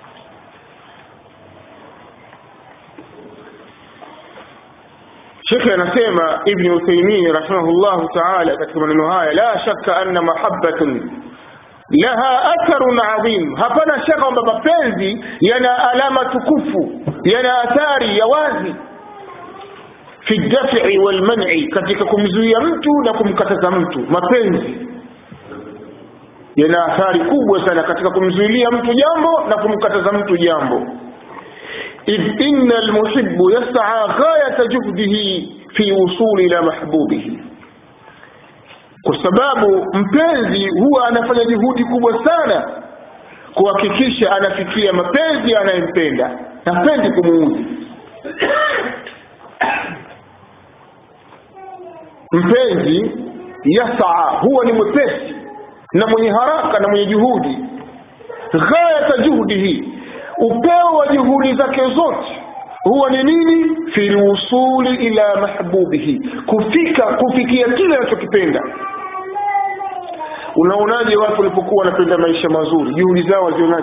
shekhe anasema ibni uthaimin rahimahullahu taala katika maneno haya la shaka anna mahabbatun laha atharun adhim hapana shaka kwamba mapenzi yana alama tukufu yana athari ya wazi fi dafi walmani katika kumzuia mtu na kumkataza mtu mapenzi yana athari kubwa sana katika kumzuilia mtu jambo na kumkataza mtu jambo idh inna almuhibbu yas'a ghayata juhdihi fi wusuli ila mahbubihi kwa sababu mpenzi huwa anafanya juhudi kubwa sana kuhakikisha anafikia mapenzi anayempenda hapendi kumuudhi mpenzi yasaa huwa ni mwepesi na mwenye haraka na mwenye juhudi ghayata juhdihi upeo wa juhudi zake zote huwa ni nini fi lwusuli ila mahbubihi kufika kufikia kile anachokipenda unaonaje watu walipokuwa wanapenda maisha mazuri juhudi zao wazionaje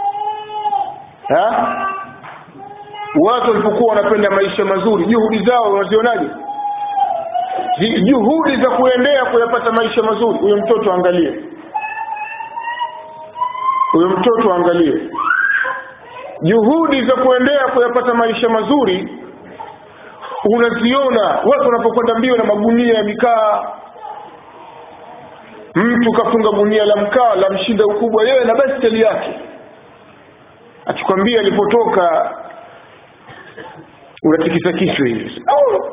watu walipokuwa wanapenda maisha mazuri juhudi zao wanazionaje juhudi za kuendea kuyapata maisha mazuri huyo mtoto angalie huyo mtoto angalie juhudi za kuendea kuyapata maisha mazuri unaziona watu wanapokwenda mbio na magunia ya mikaa mtu kafunga gunia la mkaa la mshinda ukubwa yeye na baskeli yake akikwambia alipotoka unatikisa kichwa hivi oh.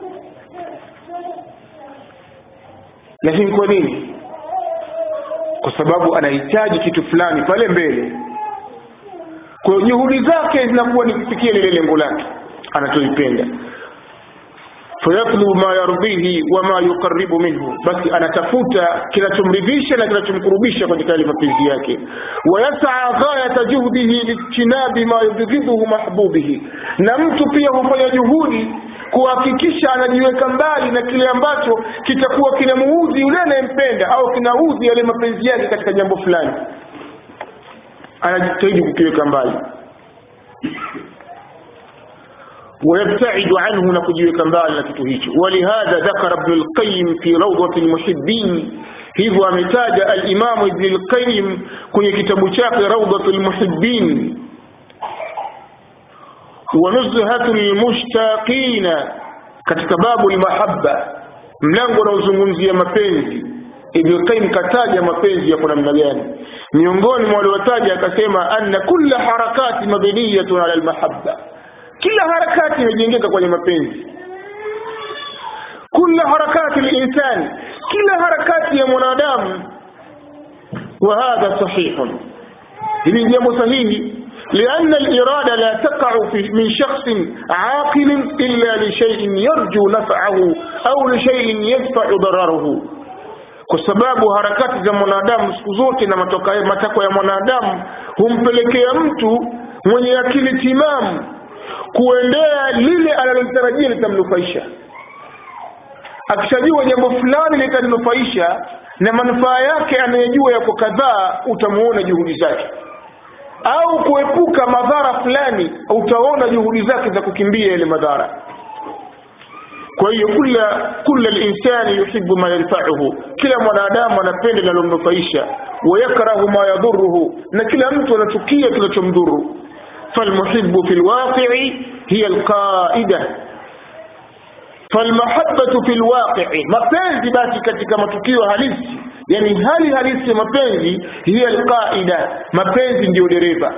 lakini kwa nini kwa sababu anahitaji kitu fulani pale mbele kwa hiyo juhudi zake zinakuwa ni kufikia lile lengo lake anacholipenda fayatlubu ma yardhihi wama yuqaribu minhu basi anatafuta kinachomridhisha na kinachomkurubisha katika yale mapenzi yake wayasaa ghayata juhdihi lijtinabi ma yubghidhuhu mahbubihi na mtu pia hufanya juhudi kuhakikisha anajiweka mbali na kile ambacho kitakuwa kinamuudhi yule anayempenda au kinaudhi yale mapenzi yake katika jambo fulani anajitahidi kukiweka mbali ويبتعد عنه نكجيك mbali na kitu hicho ولهذا ذكر ابن القيم في روضة المحبين hivyo ametaja al-Imam Ibn al-Qayyim kwenye kitabu chake Rawdatul Muhibbin wa Nuzhatul Mushtaqin katika babu al-mahabba mlango unaozungumzia mapenzi Ibn Qayyim kataja mapenzi yako namna gani miongoni mwa waliotaja akasema anna kulla harakati mabniyatun ala al-mahabba kila harakati imejengeka kwenye mapenzi kila harakati linsani kila harakati ya mwanadamu wa hadha sahihun hili ni jambo sahihi لأن الإرادة لا تقع في من شخص عاقل إلا لشيء يرجو نفعه أو لشيء يدفع ضرره kwa sababu harakati za mwanadamu siku zote na matakwa ya mwanadamu humpelekea mtu mwenye akili timamu kuendea lile analolitarajia litamnufaisha akishajua jambo fulani litamnufaisha na manufaa yake anayejua yako kadhaa utamuona juhudi zake au kuepuka madhara fulani utaona juhudi zake za kukimbia yale madhara kwa hiyo kula kula linsani yuhibu ma yanfauhu kila mwanadamu anapenda linalomnufaisha wayakrahu ma yadhuruhu na kila mtu anachukia kinachomdhuru فالمحب في الواقع هي القائدة فالمحبة في الواقع mapenzi basi katika matukio halisi yani hali halisi ya mapenzi hiya alqaida mapenzi ndio dereva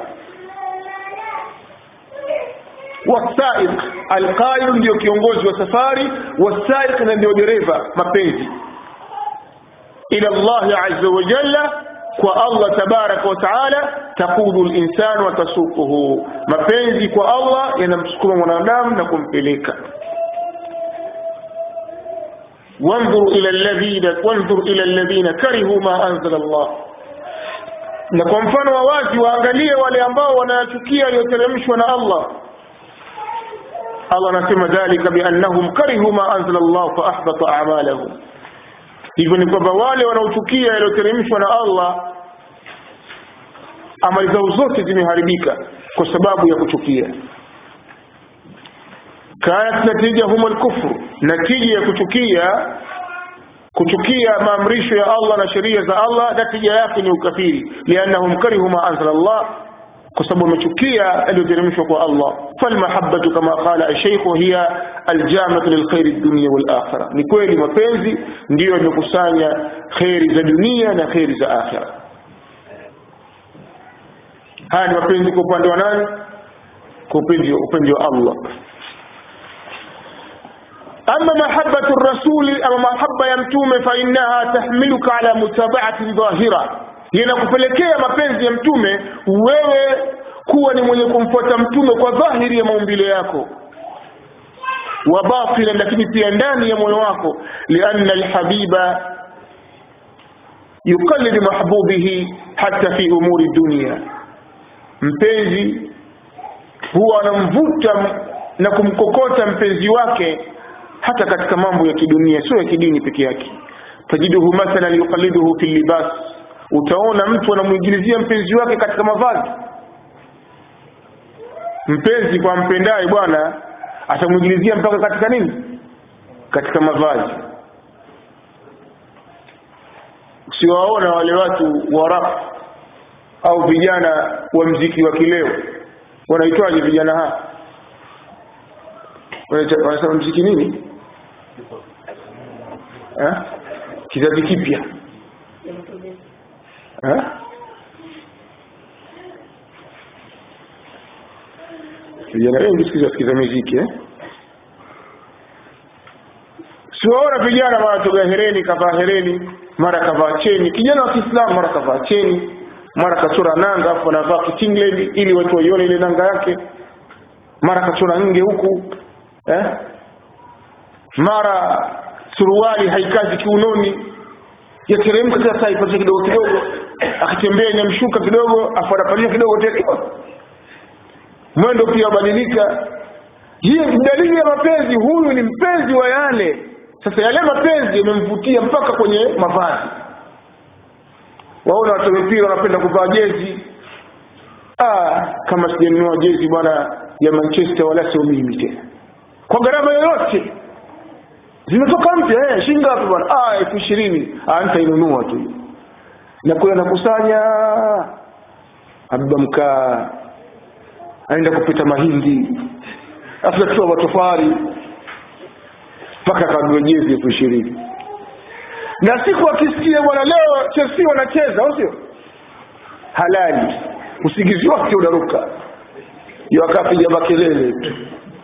wasaiq alqaid ndio kiongozi wa safari wasaiq na ndio dereva mapenzi ila Allah azza wa jalla kwa Allah tabaraka wa taala taqudu linsan wa tasuquhu mapenzi kwa Allah yanamsukuma mwanadamu na kumpeleka wanzur ila alladhina wanzur ila alladhina karihu ma anzala Allah na kwa mfano wa wazi waangalie wale ambao wanayachukia yaliyoteremshwa na Allah Allah anasema dhalika biannahum karihu ma anzala Allah fa ahbata a'malahum hivyo ni kwamba wale wanaochukia yaliyoteremshwa na Allah amali zao zote zimeharibika kwa sababu ya kuchukia kanat natijahum alkufru natija ya kuchukia kuchukia maamrisho ya Allah na sheria za Allah natija yake ni ukafiri liannahum karihu ma anzala Allah kwa sababu wamechukia yaliyoteremshwa kwa Allah falmahabbatu kama qala alshaykh hiya aljamatu lilkhairi dunya wal akhirah ni kweli mapenzi ndiyo yamekusanya khairi za dunia na khairi za akhirah haya ni mapenzi kwa upande wa nani kwa upande upande wa Allah أما محبة الرسول أما محبة يمتوم فإنها تحملك على متابعة ظاهرة yanakupelekea mapenzi ya mtume wewe kuwa ni mwenye kumfuata mtume kwa dhahiri ya maumbile yako wa batina lakini pia ndani ya moyo wako lianna alhabiba yuqallid mahbubihi hata fi umuri dunia mpenzi huwa anamvuta na kumkokota mpenzi wake hata katika mambo ya kidunia sio ya kidini peke yake tajiduhu mathalan yuqalliduhu fi libas utaona mtu anamuingilizia mpenzi wake katika mavazi mpenzi kwa mpendaye bwana atamuingilizia mpaka katika nini katika mavazi usiwaona wale watu wa rap au vijana wa mziki wa kileo wanaitwaje vijana hawa wanasema mziki nini eh? kizazi kipya eh? vijana wengi sikiza sikiza muziki eh? siwaona vijana mara toga hereni kavaa hereni mara kavaa cheni kijana wa kiislamu mara kavaa cheni mara kachora nanga afu anavaa kitingland ili watu waione ile nanga yake mara kachora nge huku eh? mara suruali haikazi kiunoni yateremka kila saa ipatie kidogo kidogo akitembea inamshuka kidogo afu anapalia kidogo tena mwendo pia badilika hiyo ni dalili ya mapenzi huyu ni mpenzi wa yale sasa yale mapenzi yamemvutia mpaka kwenye mavazi waona watu mpira wanapenda kuvaa jezi ah kama sijanunua jezi bwana ya manchester wala sio mimi tena kwa gharama yoyote zimetoka mpya eh shilingi ngapi bwana ah elfu ishirini ah nitainunua tu na kule anakusanya abba mkaa aenda kupita mahindi afutatoa matofari mpaka kanunue jezi elfu ishirini na siku akisikia bwana leo Chelsea wanacheza au sio halali usingizi wake unaruka ndio akapiga makelele tu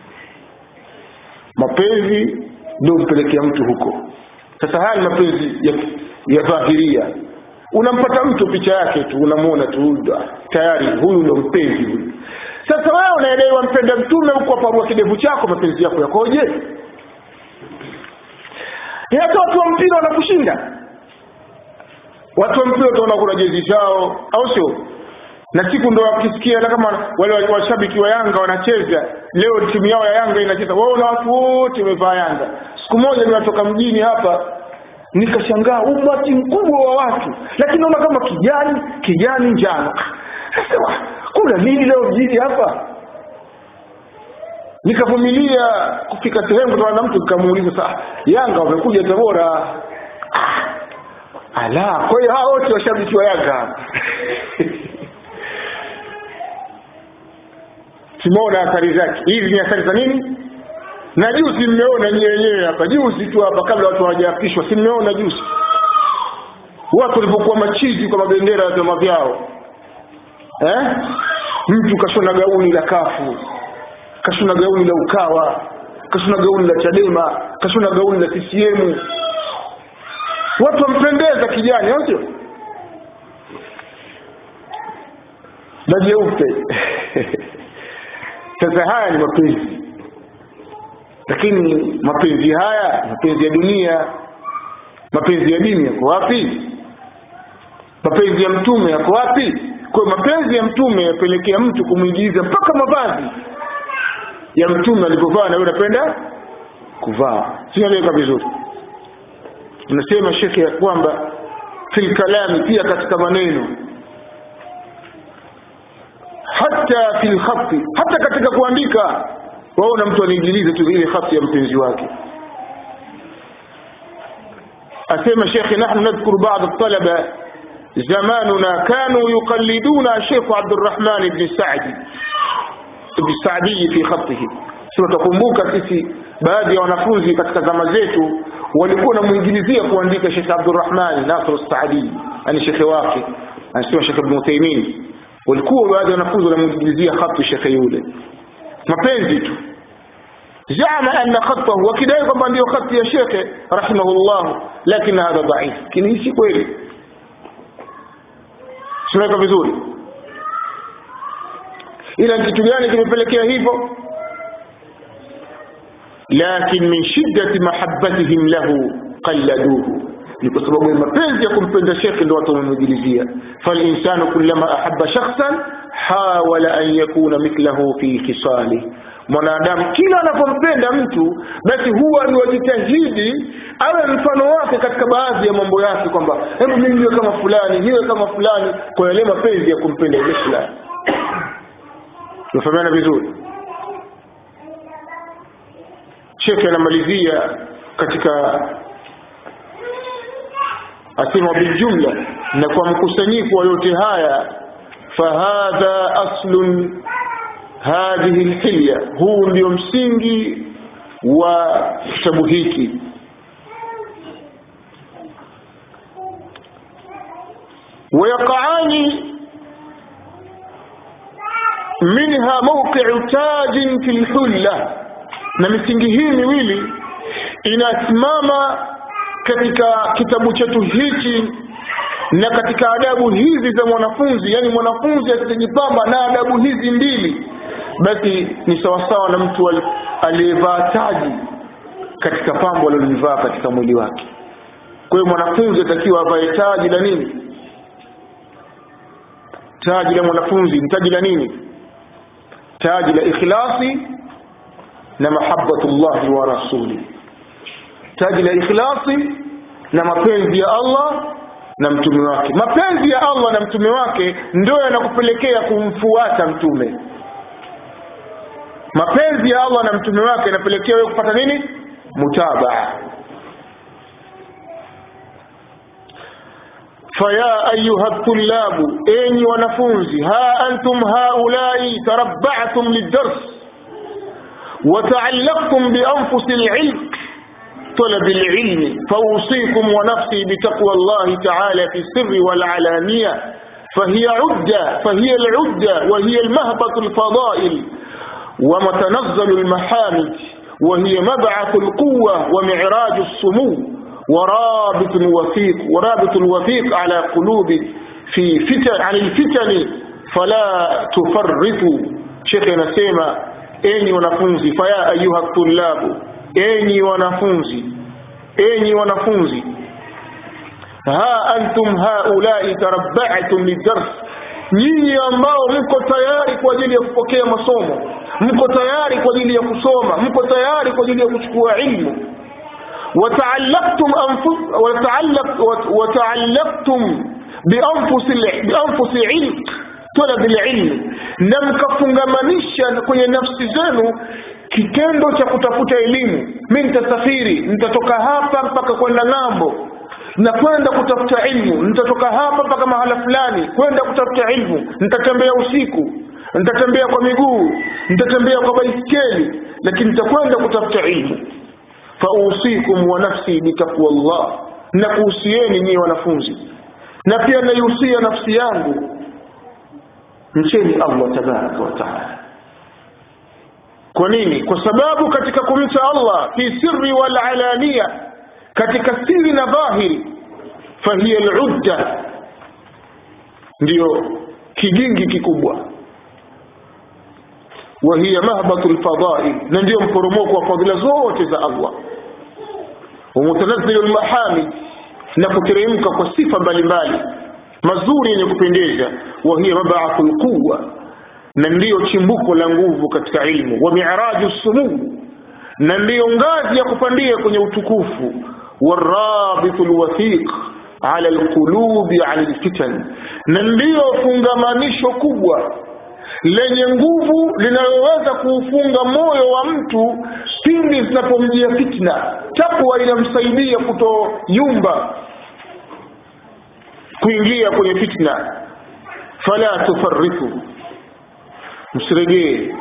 mapenzi ndio mpelekea mtu huko sasa haya ni mapenzi ya, ya dhahiria unampata mtu picha yake tu unamwona tu tayari huyu ndo mpenzi huyu sasa wewe unaelewa wampenda mtume huko aparua kidevu chako mapenzi yako yakoje hata watu wa mpira wanakushinda watu wa mpira utaona kuna jezi zao au sio na siku ndo wakisikia hata kama wale washabiki wa Yanga wanacheza leo timu yao ya Yanga inacheza wao na watu wote wamevaa Yanga siku moja ninatoka mjini hapa nikashangaa umati mkubwa wa watu lakini naona kama kijani kijani njano sasa kuna nini leo mjini hapa nikavumilia kufika sehemu kutana na mtu nikamuuliza saa Yanga wamekuja Tabora ala kwa hiyo hao wote washabiki wa Yanga tumeona athari zake hizi ni athari za nini na juzi mmeona nyie wenyewe hapa juzi tu hapa kabla watu hawajaapishwa si mmeona juzi watu walipokuwa machizi kwa mabendera ya vyama vyao eh? mtu kashona gauni la kafu kashona gauni la ukawa kashona gauni la chadema kashona gauni la ccm watu wampendeza kijani au sio na jeupe sasa haya ni mapenzi lakini mapenzi haya mapenzi ya dunia mapenzi ya dini yako wapi mapenzi ya mtume yako wapi kwa mapenzi ya mtume yapelekea mtu kumwingiza mpaka mavazi ya mtume alivyovaa na wewe unapenda kuvaa sinaeleweka vizuri unasema shekhe ya kwamba fil kalami pia katika maneno hata fil khati hata katika kuandika waona mtu anaingiliza tu ile khati ya mpenzi wake asema shekhe nahnu nadhkuru ba'd at-talaba zamanuna kanu yuqalliduna Sheikh Abdurrahman ibn Sa'di ibn Sa'di fi khatihi sio tukumbuka sisi baadhi ya wanafunzi katika zama zetu walikuwa wanamuingilizia kuandika Sheikh Abdurrahman Nasr Sa'di ani shekhe wake anasema Sheikh Ibn Uthaymeen walikuwa baadhi ya wanafunzi wanamuingilizia khati shekhe yule mapenzi tu zama anna khatahu wakidai kwamba ndio khati ya shekhe rahimahullah lakini hadha dhaif lakini si kweli tunaweka vizuri ila kitu gani kimepelekea hivyo lakin min shiddati mahabbatihim lahu qalladuhu ni kwa sababu ya mapenzi ya kumpenda shekhe ndio watu wamemjilizia falinsanu kullama ahabba shakhsan hawala an yakuna mithlahu fi kisali mwanadamu kila anapompenda mtu basi huwa ni wajitahidi awe mfano wake katika baadhi ya mambo yake kwamba hebu mimi niwe kama fulani niwe kama fulani kwa yale mapenzi ya kumpenda yule fulani tunafahamiana vizuri shekhe anamalizia katika asema biljumla na kwa mkusanyiko wa yote haya fahadha aslun hadhihi lhilya huu ndio msingi wa kitabu hiki ويقعان منها موقع تاج في الحلة na misingi hii miwili inasimama katika kitabu chetu hichi na katika adabu hizi za mwanafunzi yani mwanafunzi akijipamba na adabu hizi mbili basi ni sawasawa na mtu aliyevaa taji katika pambo alilolivaa katika mwili wake kwa hiyo mwanafunzi atakiwa avae taji la nini taji la mwanafunzi ni taji la nini taji la ikhlasi na mahabbatullahi wa rasuli taji la ikhlasi na mapenzi ya Allah na mtume wake mapenzi ya Allah na mtume wake ndio yanakupelekea kumfuata mtume mapenzi ya Allah na mtume wake yanapelekea wewe kupata nini mutabaa فيا أيها الطلاب أين ونفوزي ها أنتم هؤلاء تربعتم للدرس وتعلقتم بأنفس العلم طلب العلم فأوصيكم ونفسي بتقوى الله تعالى في السر والعلانية فهي عدة فهي العدة وهي المهبط الفضائل ومتنزل المحامد وهي مبعث القوة ومعراج السمو ورابط وثيق ورابط الوثيق على قلوب في فتن عن الفتن فلا تفرطوا شيخنا سيما enyi wanafunzi faya ayuha tullabu enyi wanafunzi enyi wanafunzi ha antum haulai tarabba'tum lidars nyinyi ambao mko tayari kwa ajili ya kupokea masomo mko tayari kwa ajili ya kusoma mko tayari kwa ajili ya kuchukua ilmu وتعلقتم أنفس وتعلق وتعلقتم بأنفس بأنفس علم طلب العلم na mkafungamanisha kwenye nafsi zenu kitendo cha kutafuta elimu mi nitasafiri nitatoka hapa mpaka kwenda ng'ambo na kwenda kutafuta ilmu nitatoka hapa mpaka mahala fulani kwenda kutafuta ilmu nitatembea usiku nitatembea kwa miguu nitatembea kwa baiskeli lakini nitakwenda kutafuta ilmu fausikum wa nafsi bitaqwa llah na kuhusieni nyie wanafunzi na pia naihusia nafsi yangu mcheni allah tabaraka wa taala kwa nini kwa sababu katika kumcha allah fi sirri wal alania katika siri na dhahiri fahiya ludda ndiyo kigingi kikubwa وهي مهبط الفضائل ننديو مporomoko wa fadhila zote za Allah ومتنزل المحامد na kuteremka kwa sifa mbalimbali mazuri yenye kupendeza وهي مبعث القوة na ndiyo chimbuko la nguvu katika ilmu wa miraju sumuu na ndiyo ngazi ya kupandia kwenye utukufu warabitu lwathiq ala lqulubi ala lfitan na ndiyo fungamanisho kubwa lenye nguvu linaloweza kuufunga moyo wa mtu pindi zinapomjia fitna takwa inamsaidia kutoyumba kuingia kwenye fitna fala tufarritu msiregee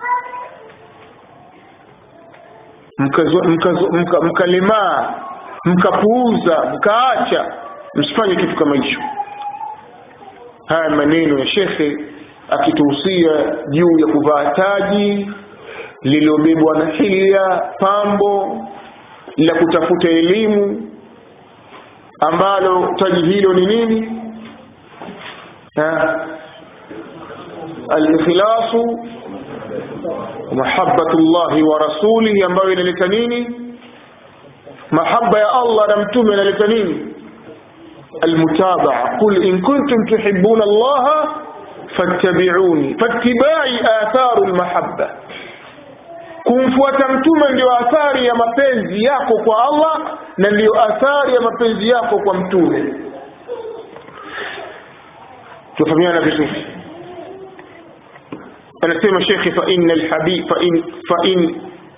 mkalemaa mkapuuza mkaacha msifanye kitu kama hicho haya maneno ya shekhe akituhusia juu ya kuvaa taji lililobebwa na hilya pambo la kutafuta elimu ambalo taji hilo ni nini alikhlasu mahabbatu llahi wa rasulihi ambayo inaleta nini mahaba ya allah na mtume inaleta nini almutabaa qul in kuntum tuhibuna allaha fattabiuni fattibai atharu lmahabba kumfuata mtume ndio athari ya mapenzi yako kwa allah na ndiyo athari ya mapenzi yako kwa mtume tufahamiana vizuri anasema shekhe fain alhabib fain fain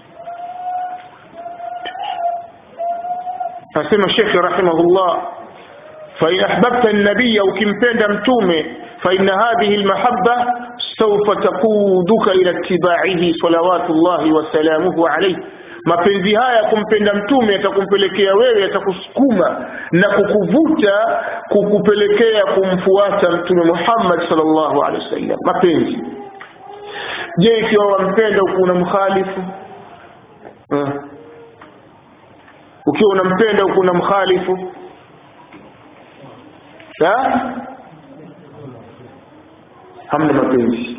anasema shekhe rahimahullah fain ahbabta nabiya ukimpenda mtume faina hadhihi lmahaba saufa takuduka ila itibaihi salawatu llahi wasalamuhu alaihi mapenzi haya kumpenda mtume yatakumpelekea wewe yatakusukuma na kukuvuta kukupelekea kumfuata mtume muhammad salllahu alehi wasallam mapenzi je ikiwa wampenda ukiwa unamkhalifu uh. ukiwa unampenda ukiwa unamkhalifu hamna mapenzi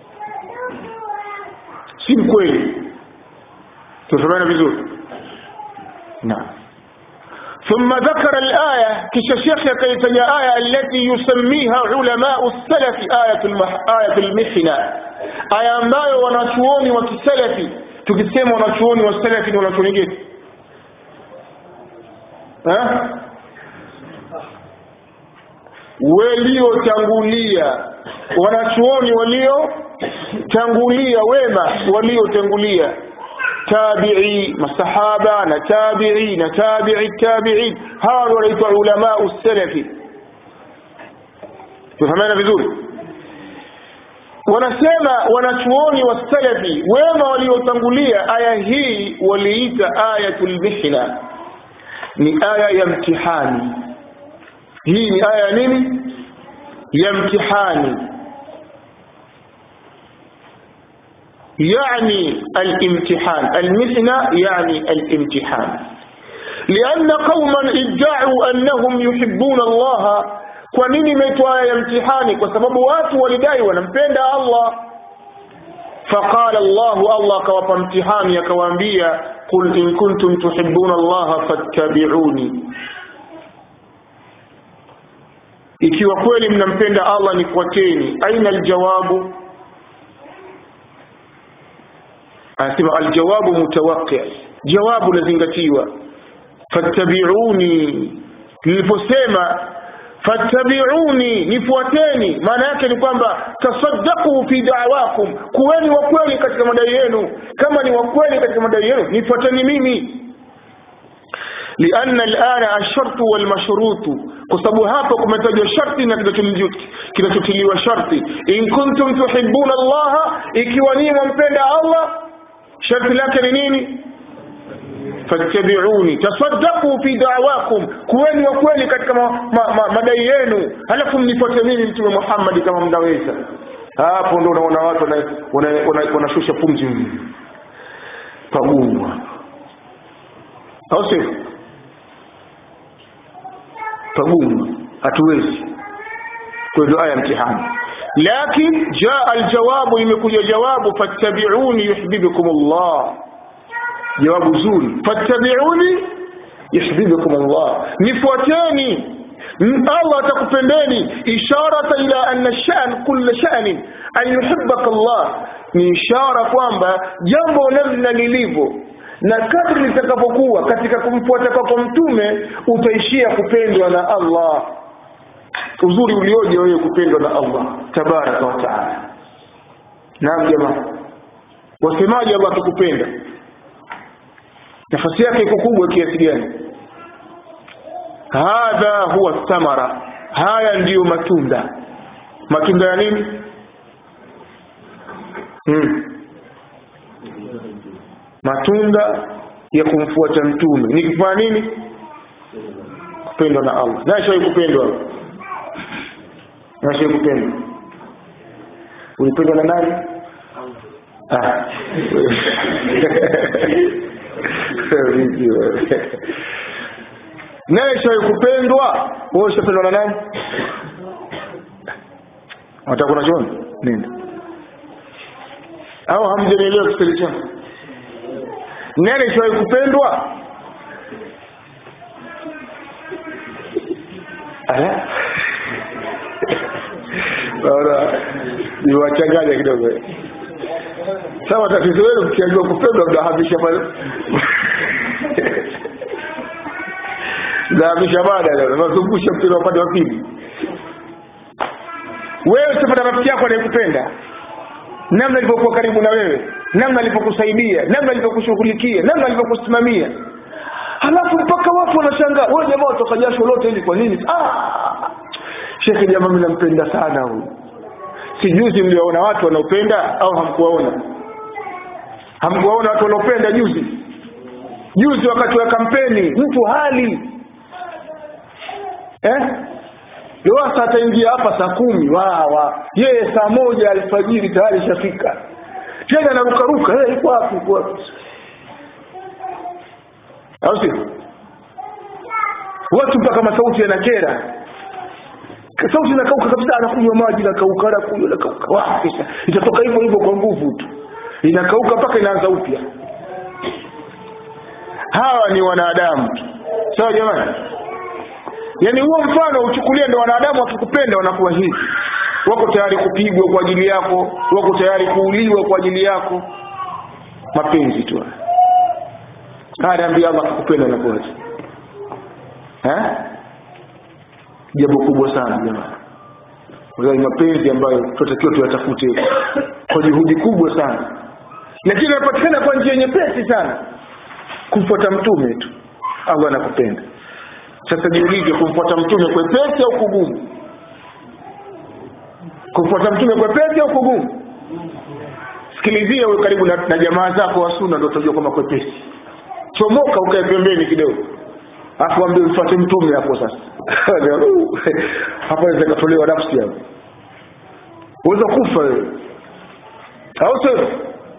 si mkweli تفهمنا vizuri نعم ثم ذكر الآية كشيخ كيتني آية التي يسميها علماء السلف آية, المح... آية المحنة آية ambayo wanachuoni wa kisalafi tukisema wanachuoni wa salafi ni wanachuoni gani waliotangulia wanachuoni waliotangulia wema waliotangulia tabi'i masahaba na tabi'i na tabi'i tabi'in hawa wanaitwa ulama usalafi tufahamana vizuri wanasema wanachuoni wa salafi wema waliotangulia aya hii waliita ayatul mihna ni aya ya mtihani hii ni aya ya nini ya mtihani يعني الامتحان المحنة يعني الامتحان لأن قوما ادعوا أنهم يحبون الله kwa nini imeitwa aya ya mtihani kwa sababu watu walidai wanampenda allah faqala llahu allah akawapa mtihani akawaambia qul in kuntum tuhibuna allaha fattabiuni ikiwa kweli mnampenda allah nifuateni aina aljawabu anasema aljawabu mutawaqi jawabu lazingatiwa fattabiuni niliposema fattabiuni nifuateni maana yake ni kwamba tasaddaqu fi da'wakum kuweni wa kweli katika madai yenu kama ni wa kweli katika madai yenu nifuateni mimi لأن الآن الشرط والمشروط كسبو هapa kumetajwa sharti na kinachotiliwa sharti in kuntum tuhibbuna Allah ikiwa ninyi mwampenda Allah sharti lake ni nini fattabiuni tasaddaqu fi da'wakum kuweni wa kweli katika ma, ma, ma, madai yenu halafu mnifuate mimi mtume Muhammad kama mnaweza hapo ndo unaona watu wanashusha pumzi pagumu au sio pagumu hatuwezi kwa hiyo aya mtihani lakin jaa aljawabu imekuja jawabu fattabiuni yuhibbukum Allah jawabu zuri fattabiuni yuhibbukum Allah nifuateni Allah atakupendeni isharata ila anna shan kulla shanin an yuhibbaka Allah ni ishara kwamba jambo namna lilivyo na kadri litakapokuwa katika kumfuata kwako mtume utaishia kupendwa na Allah uzuri ulioje wewe kupendwa na Allah tabaraka wa taala naam jamaa wasemaje Allah akikupenda nafasi yake iko kubwa kiasi gani hadha huwa thamara haya ndiyo matunda matunda ya nini hmm. matunda ya kumfuata mtume ni kufanya nini kupendwa na Allah nashawai kupendwa nashawai kupendwa ulipendwa na nani ah. naye shawai kupendwa wewe ushapendwa na nani wataka kuna choni nenda au hamjanielewa kiswahili changu nani shawai kupendwa Ala? Naona niwachanganya kidogo sawa tatizo wenu mkiambiwa kupendwa mnahamisha pale mnahamisha mada leo nazungusha mpira upande wa pili wewe usipata rafiki yako anayekupenda namna alivyokuwa karibu na wewe namna alivyokusaidia namna alivyokushughulikia namna alivyokusimamia halafu mpaka watu wanashangaa wewe jamaa utoka jasho lote hili kwa nini ah shekhe jamaa mimi nampenda sana huyu si juzi mliwaona watu wanaopenda au hamkuwaona hamkuwaona watu wanaopenda juzi juzi wakati wa kampeni mtu hali eh Lowassa ataingia hapa saa kumi wawa yeye saa moja alfajiri tayari ishafika tena anarukaruka hey, iko wapi iko wapi au si watu mpaka masauti yanakera sauti inakauka kabisa anakunywa maji nakauka anakunywa nakauka wa kisha itatoka hivyo hivyo kwa nguvu tu inakauka mpaka inaanza upya hawa ni wanadamu sawa jamani yaani huo mfano uchukulie ndo wanadamu wakikupenda wanakuwa hivi wako tayari kupigwa kwa ajili yako wako tayari kuuliwa kwa ajili yako mapenzi tu haya ambia Allah akikupenda anakuaje eh jambo kubwa sana jamani ni mapenzi ambayo tunatakiwa tuyatafute kwa juhudi kubwa sana lakini yanapatikana kwa njia nyepesi sana kumfuata mtume tu Allah anakupenda sasa jiulize kumfuata mtume kwepesi au kugumu kumfuata mtume kwepesi au kugumu sikilizia uwe karibu na, na jamaa zako wa sunna ndio utajua kwamba kwepesi chomoka ukae pembeni kidogo afu ambie mfuate mtume hapo sasa hapo inaweza katolewa nafsi hapo uweza kufa wewe au sio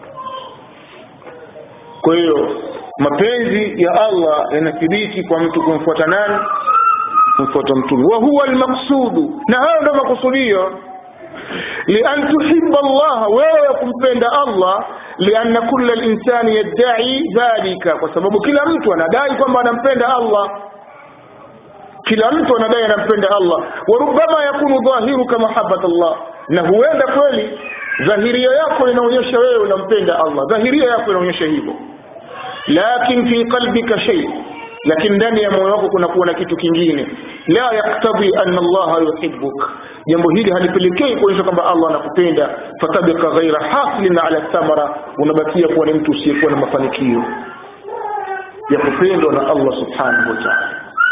kwa hiyo mapenzi ya Allah yanathibiti kwa mtu kumfuata nani kumfuata mtume wa huwa almaqsudu na hayo ndio makusudio lian tuhibba Allah wewe kumpenda Allah lianna kulla linsani yadda'i dhalika kwa sababu kila mtu anadai kwamba anampenda Allah kila mtu anadai anampenda Allah wa rubbama yakunu dhahiruka mahabbat Allah na huenda kweli dhahiria yako inaonyesha wewe unampenda Allah dhahiria yako inaonyesha hivyo lakin fi qalbika shay lakini ndani ya moyo wako kuna kuwa na kitu kingine la yaktadhi anna Allah yuhibbuk jambo hili halipelekei kuonyesha kwamba Allah anakupenda fatabika ghaira hasilin ala thamara unabakia kuwa ni mtu usiyekuwa na mafanikio ya kupendwa na Allah subhanahu wa ta'ala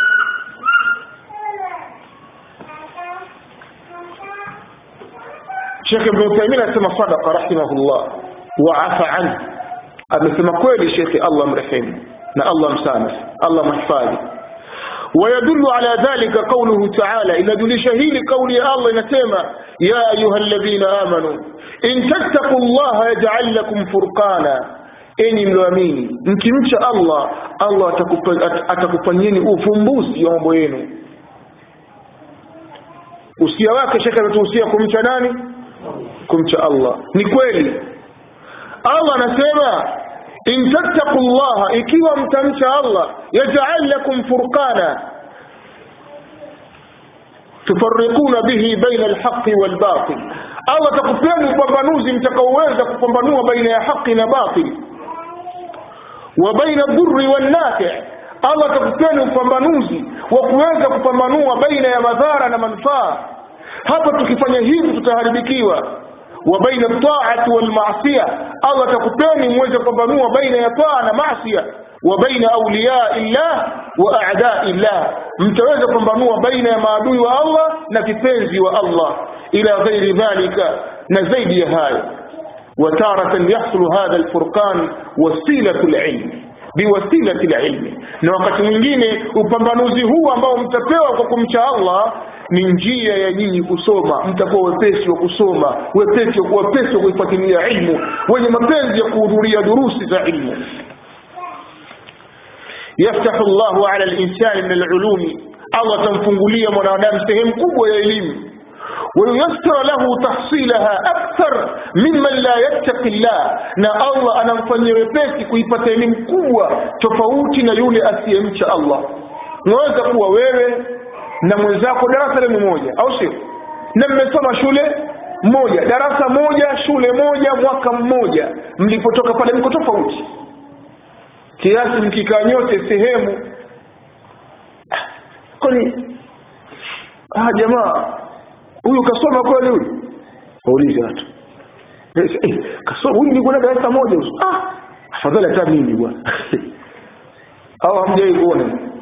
Sheikh Ibn Uthaymeen anasema sadaqa rahimahullah wa afa anhu amesema kweli Sheikh Allah mrehemu na Allah msamaha Allah mhifadhi ويدل على ذلك قوله تعالى إن دل شهيل قول الله نسمى يا أيها الذين آمنوا إن تتقوا الله يجعل لكم فرقانا enyi mlioamini mkimcha allah allah atakufanyeni ufumbuzi wa mambo yenu usia wake shekhe ametuhusia kumcha nani kumcha allah ni kweli allah anasema in tattaqu llaha ikiwa mtamcha allah yajal lakum furqana tufarriquna bihi baina alhaqi walbatil allah atakupeni upambanuzi mtakaoweza kupambanua baina ya haqi na batili wa baina dhurri wannafi allah atakupeni upambanuzi wa kuweza kupambanua baina ya madhara na manufaa hapa tukifanya hivi tutaharibikiwa wa baina taati walmasia allah atakupeni muweze kupambanua baina ya taa na masia wa baina auliyai llah wa adai llah mtaweza kupambanua baina ya maadui wa allah na kipenzi wa allah ila ghairi dhalika na zaidi ya hayo وتارة يحصل هذا الفرقان وسيلة العلم biwasilati lilmi na wakati mwingine upambanuzi huu ambao mtapewa kwa kumcha allah ni njia ya nyinyi kusoma mtakuwa wepesi wa kusoma wepesi wepesi wa kuifuatilia ilmu wenye mapenzi ya kuhudhuria durusi za ilmu yaftahu llahu ala linsani min alulumi allah atamfungulia mwanadamu sehemu kubwa ya elimu وييسر له تحصيلها أكثر ممن لا يتقي الله na Allah anamfanyia wepesi kuipata elimu kubwa tofauti na yule asiyemcha Allah unaweza kuwa wewe na mwenzako darasa lenu moja au sio na mmesoma shule moja darasa moja shule moja mwaka mmoja mlipotoka pale mko tofauti kiasi mkikaa nyote sehemu kwani ah jamaa huyu kasoma kweli huyu waulize watu eh, kasoma huyu nilikuwa darasa moja ah afadhali hata mimi bwana au hamjai kuona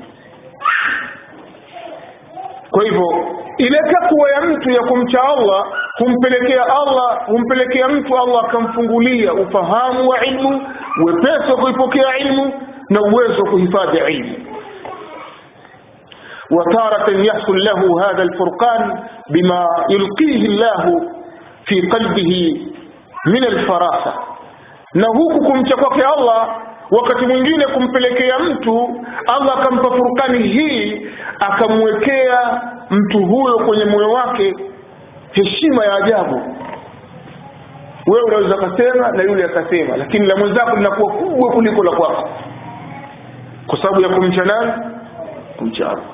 kwa hivyo ile takwa ya mtu ya kumcha Allah humpelekea Allah humpelekea mtu Allah akamfungulia ufahamu wa ilmu wepesi wa kuipokea ilmu na uwezo wa kuhifadhi ilmu وتارة يحصل له هذا الفرقان بما يلقيه الله في قلبه من الفراسة na huku kumcha kwake Allah wakati mwingine kumpelekea mtu Allah akampa furkani hii akamwekea mtu huyo kwenye moyo wake heshima ya ajabu wewe unaweza kasema na yule akasema lakini la mwenzako linakuwa kubwa kuliko la kwako kwa sababu ya kumcha nani kumcha Allah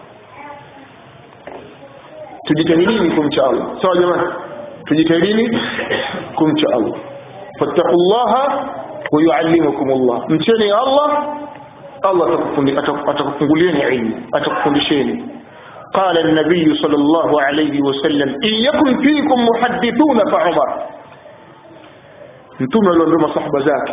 tujitahidini kumcha Allah sawa jamani tujitahidini kumcha Allah fattaqullaha wa yuallimukum Allah mcheni Allah Allah atakufungulieni ilmu atakufundisheni قال النبي صلى الله عليه وسلم إن يكن فيكم محدثون فعمر mtume aliambia masahaba zake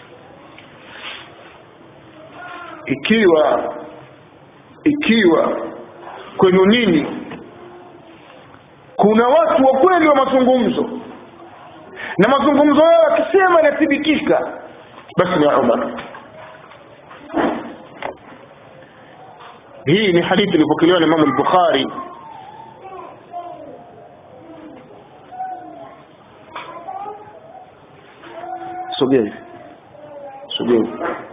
ikiwa ikiwa kwenu nini kuna watu wa kweli wa mazungumzo na mazungumzo yao yakisema yanathibitishka basi ni Umar hii ni hadithi ilipokelewa na Imam al-Bukhari sogea hivi sogea hivi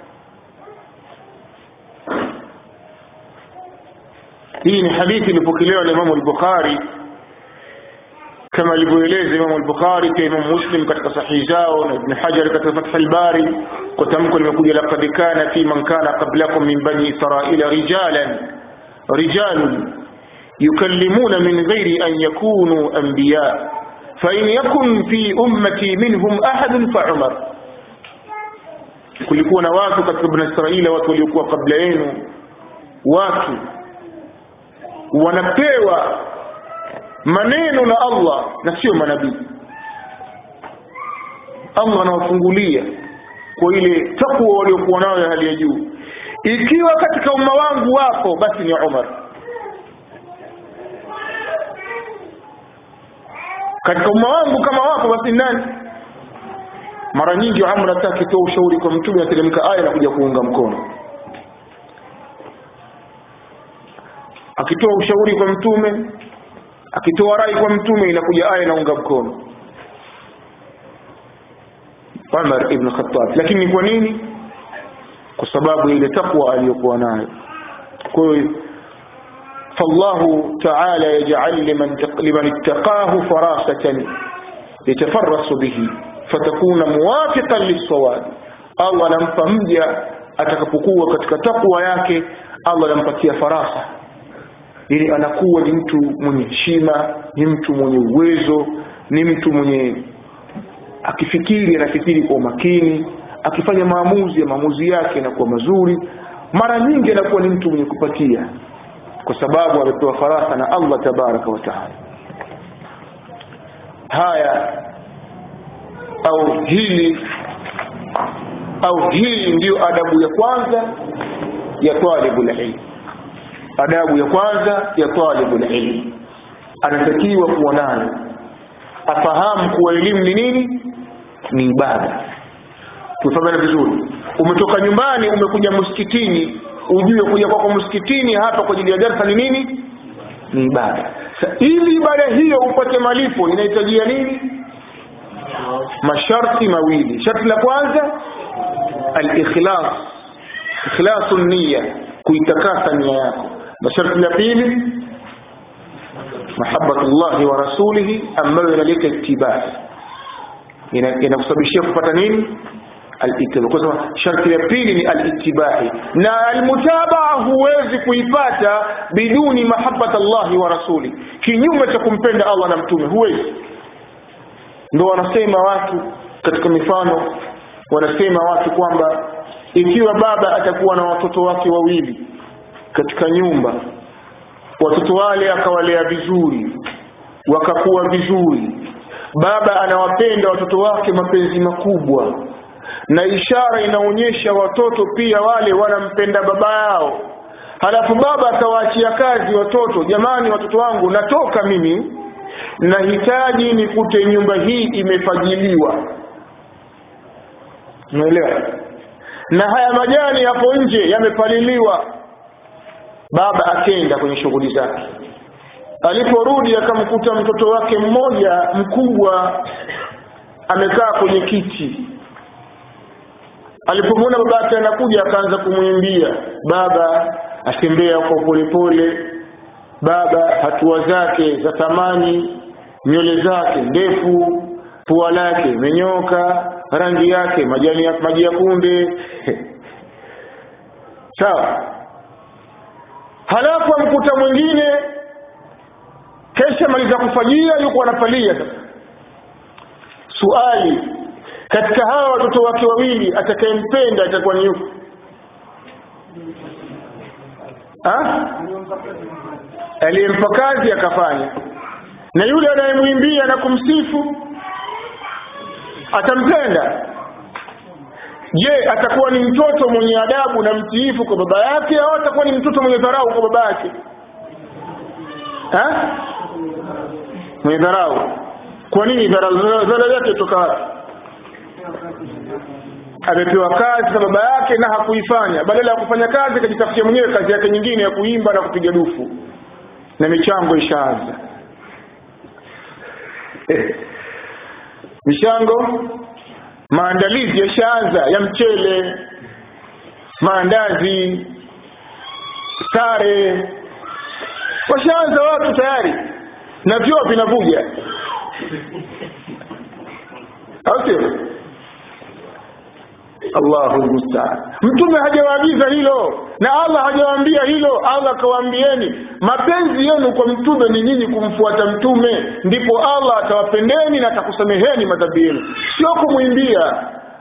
hii ni hadithi ilipokelewa na Imam al-Bukhari kama alivyoeleza Imam al-Bukhari pia Imam Muslim katika sahihi zao na Ibn Hajar katika Fath al-Bari kwa tamko limekuja laqad kana fi man kana qablakum min bani israila rijalan rijalun yukallimuna min ghairi an yakunu anbiya فإن يكن في أمتي منهم أحد فعمر kulikuwa na watu katika bani Israila watu waliokuwa kabla yenu watu wanapewa maneno na Allah na sio manabii Allah anawafungulia kwa ile takwa waliokuwa nayo ya hali ya juu ikiwa katika umma wangu wapo basi ni Umar katika umma wangu kama wapo basi nani mara nyingi Umar hata akitoa ushauri kwa mtume ateremka aya na kuja kuunga mkono akitoa ushauri kwa mtume akitoa rai kwa mtume inakuja aya inaunga mkono Umar ibn Khattab lakini kwa nini kwa sababu ile takwa aliyokuwa nayo kwa hiyo فالله تعالى يجعل لمن لمن اتقاه فراسة يتفرس به فتكون موافقا للصواب الله anampa mja atakapokuwa katika takwa yake Allah anampatia farasa ili anakuwa ni mtu mwenye heshima ni mtu mwenye uwezo ni mtu mwenye akifikiri anafikiri kwa umakini akifanya maamuzi ya maamuzi yake yanakuwa mazuri mara nyingi anakuwa ni mtu mwenye kupatia kwa sababu amepewa farasa na Allah tabaraka wa taala haya au hili au hii ndiyo adabu ya kwanza ya talibul ilm adabu ya kwanza ya talibul ilm anatakiwa kuwa nayo afahamu kuwa elimu ni nini ni ibada tufahamiana vizuri umetoka nyumbani umekuja msikitini ujue kuja kwako msikitini hapa kwa ajili ya darsa ni nini ni ibada Sa, ili ibada hiyo upate malipo inahitajia nini masharti mawili sharti la kwanza al-ikhlas ikhlasu niyya kuitakasa nia yako na sharti la pili mahabbatullahi wa rasulihi ambayo inaleta ittibai inakusababishia kupata nini al-ittiba kwa sababu sharti la pili ni al-ittibai na al-mutabaa huwezi kuipata biduni mahabbata Allah wa rasuli kinyume cha kumpenda Allah na mtume huwezi ndio wanasema watu katika mifano wanasema watu kwamba ikiwa baba atakuwa na watoto wake wawili katika nyumba watoto wale akawalea vizuri wakakuwa vizuri baba anawapenda watoto wake mapenzi makubwa na ishara inaonyesha watoto pia wale wanampenda baba yao halafu baba akawaachia kazi watoto jamani watoto wangu natoka mimi nahitaji nikute nyumba hii imefagiliwa umeelewa na haya majani hapo nje yamepaliliwa baba akenda kwenye shughuli zake aliporudi akamkuta mtoto wake mmoja mkubwa amekaa kwenye kiti alipomwona baba yake anakuja akaanza kumwimbia baba atembea kwa polepole baba hatua zake za thamani nywele zake ndefu pua lake imenyoka rangi yake majani ya maji ya kunde sawa halafu amkuta mwingine kesha maliza kufajia yuko anafalia sasa suali katika hawa watoto wake wawili atakayempenda atakuwa ni yupi aliyempa kazi akafanya na yule anayemwimbia na kumsifu atampenda je atakuwa ni mtoto mwenye adabu na mtiifu kwa baba yake au atakuwa ni mtoto mwenye dharau kwa baba yake ha? mwenye dharau kwa nini dharau yake toka wapi amepewa kazi na baba yake na hakuifanya badala ya kufanya kazi akajitafutia mwenyewe kazi yake nyingine ya kuimba na kupiga dufu na michango ishaanza eh. michango maandalizi yashaanza ya mchele maandazi sare washaanza watu tayari na vyoo vinavuja au sio Allahu musta'an. Mtume hajawaagiza hilo na Allah hajawaambia hilo. Allah akawaambieni mapenzi yenu kwa mtume ni nyinyi kumfuata mtume, ndipo Allah atawapendeni na atakusameheni madhambi yenu, sio kumwimbia.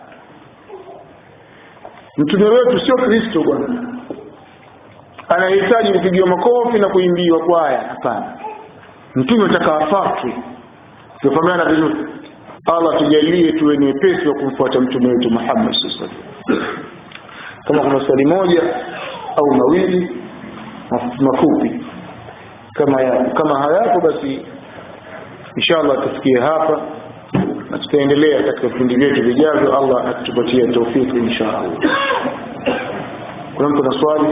Mtume wetu sio Kristo bwana, anahitaji kupigiwa makofi na kuimbiwa kwaya. Hapana, mtume atakawafatwe. Tufahamiana vizuri. Allah tujalie tuwe ni wepesi wa kumfuata mtume wetu Muhammad sallallahu alaihi wasallam. Kama kuna swali moja au mawili mafupi kama ya, kama hayapo basi inshallah tufikie hapa na tutaendelea katika vipindi vyetu vijavyo Allah akitupatia taufiki inshallah. Kuna mtu na swali?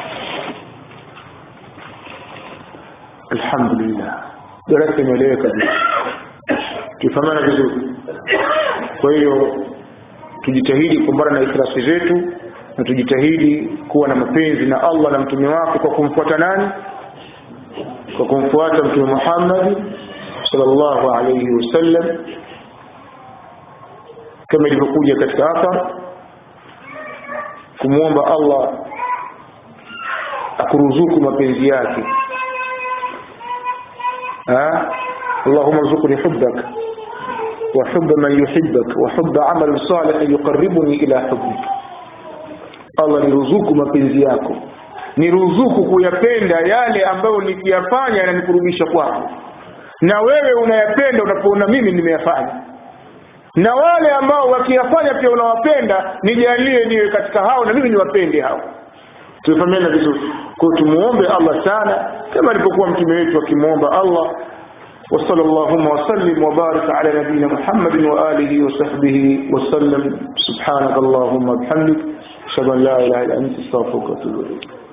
Alhamdulillah. Darasa imeeleweka tufahamana vizuri kwa hiyo tujitahidi kumbana na ikhlasi zetu na tujitahidi kuwa na mapenzi na Allah na mtume wake kwa kumfuata nani kwa kumfuata mtume Muhammad sallallahu alayhi wasallam kama ilivyokuja katika hapa kumwomba Allah akuruzuku mapenzi yake ha Allahumma rzuqni hubbaka وحب من يحبك وحب عمل صالح يقربني إلى حبك Allah niruzuku mapenzi yako niruzuku kuyapenda yale ambayo nikiyafanya yananikurubisha kwako na wewe unayapenda unapoona mimi nimeyafanya na wale ambao wakiyafanya pia unawapenda nijalie niwe katika hao na mimi niwapende hao tumefahamiana vizuri kwa tumuombe Allah sana kama alipokuwa mtume wetu akimwomba Allah وصلى اللهم وسلم وبارك على نبينا محمد وآله وصحبه وسلم سبحانك اللهم وبحمدك أشهد أن لا إله إلا أنت استغفرك وأتوب إليك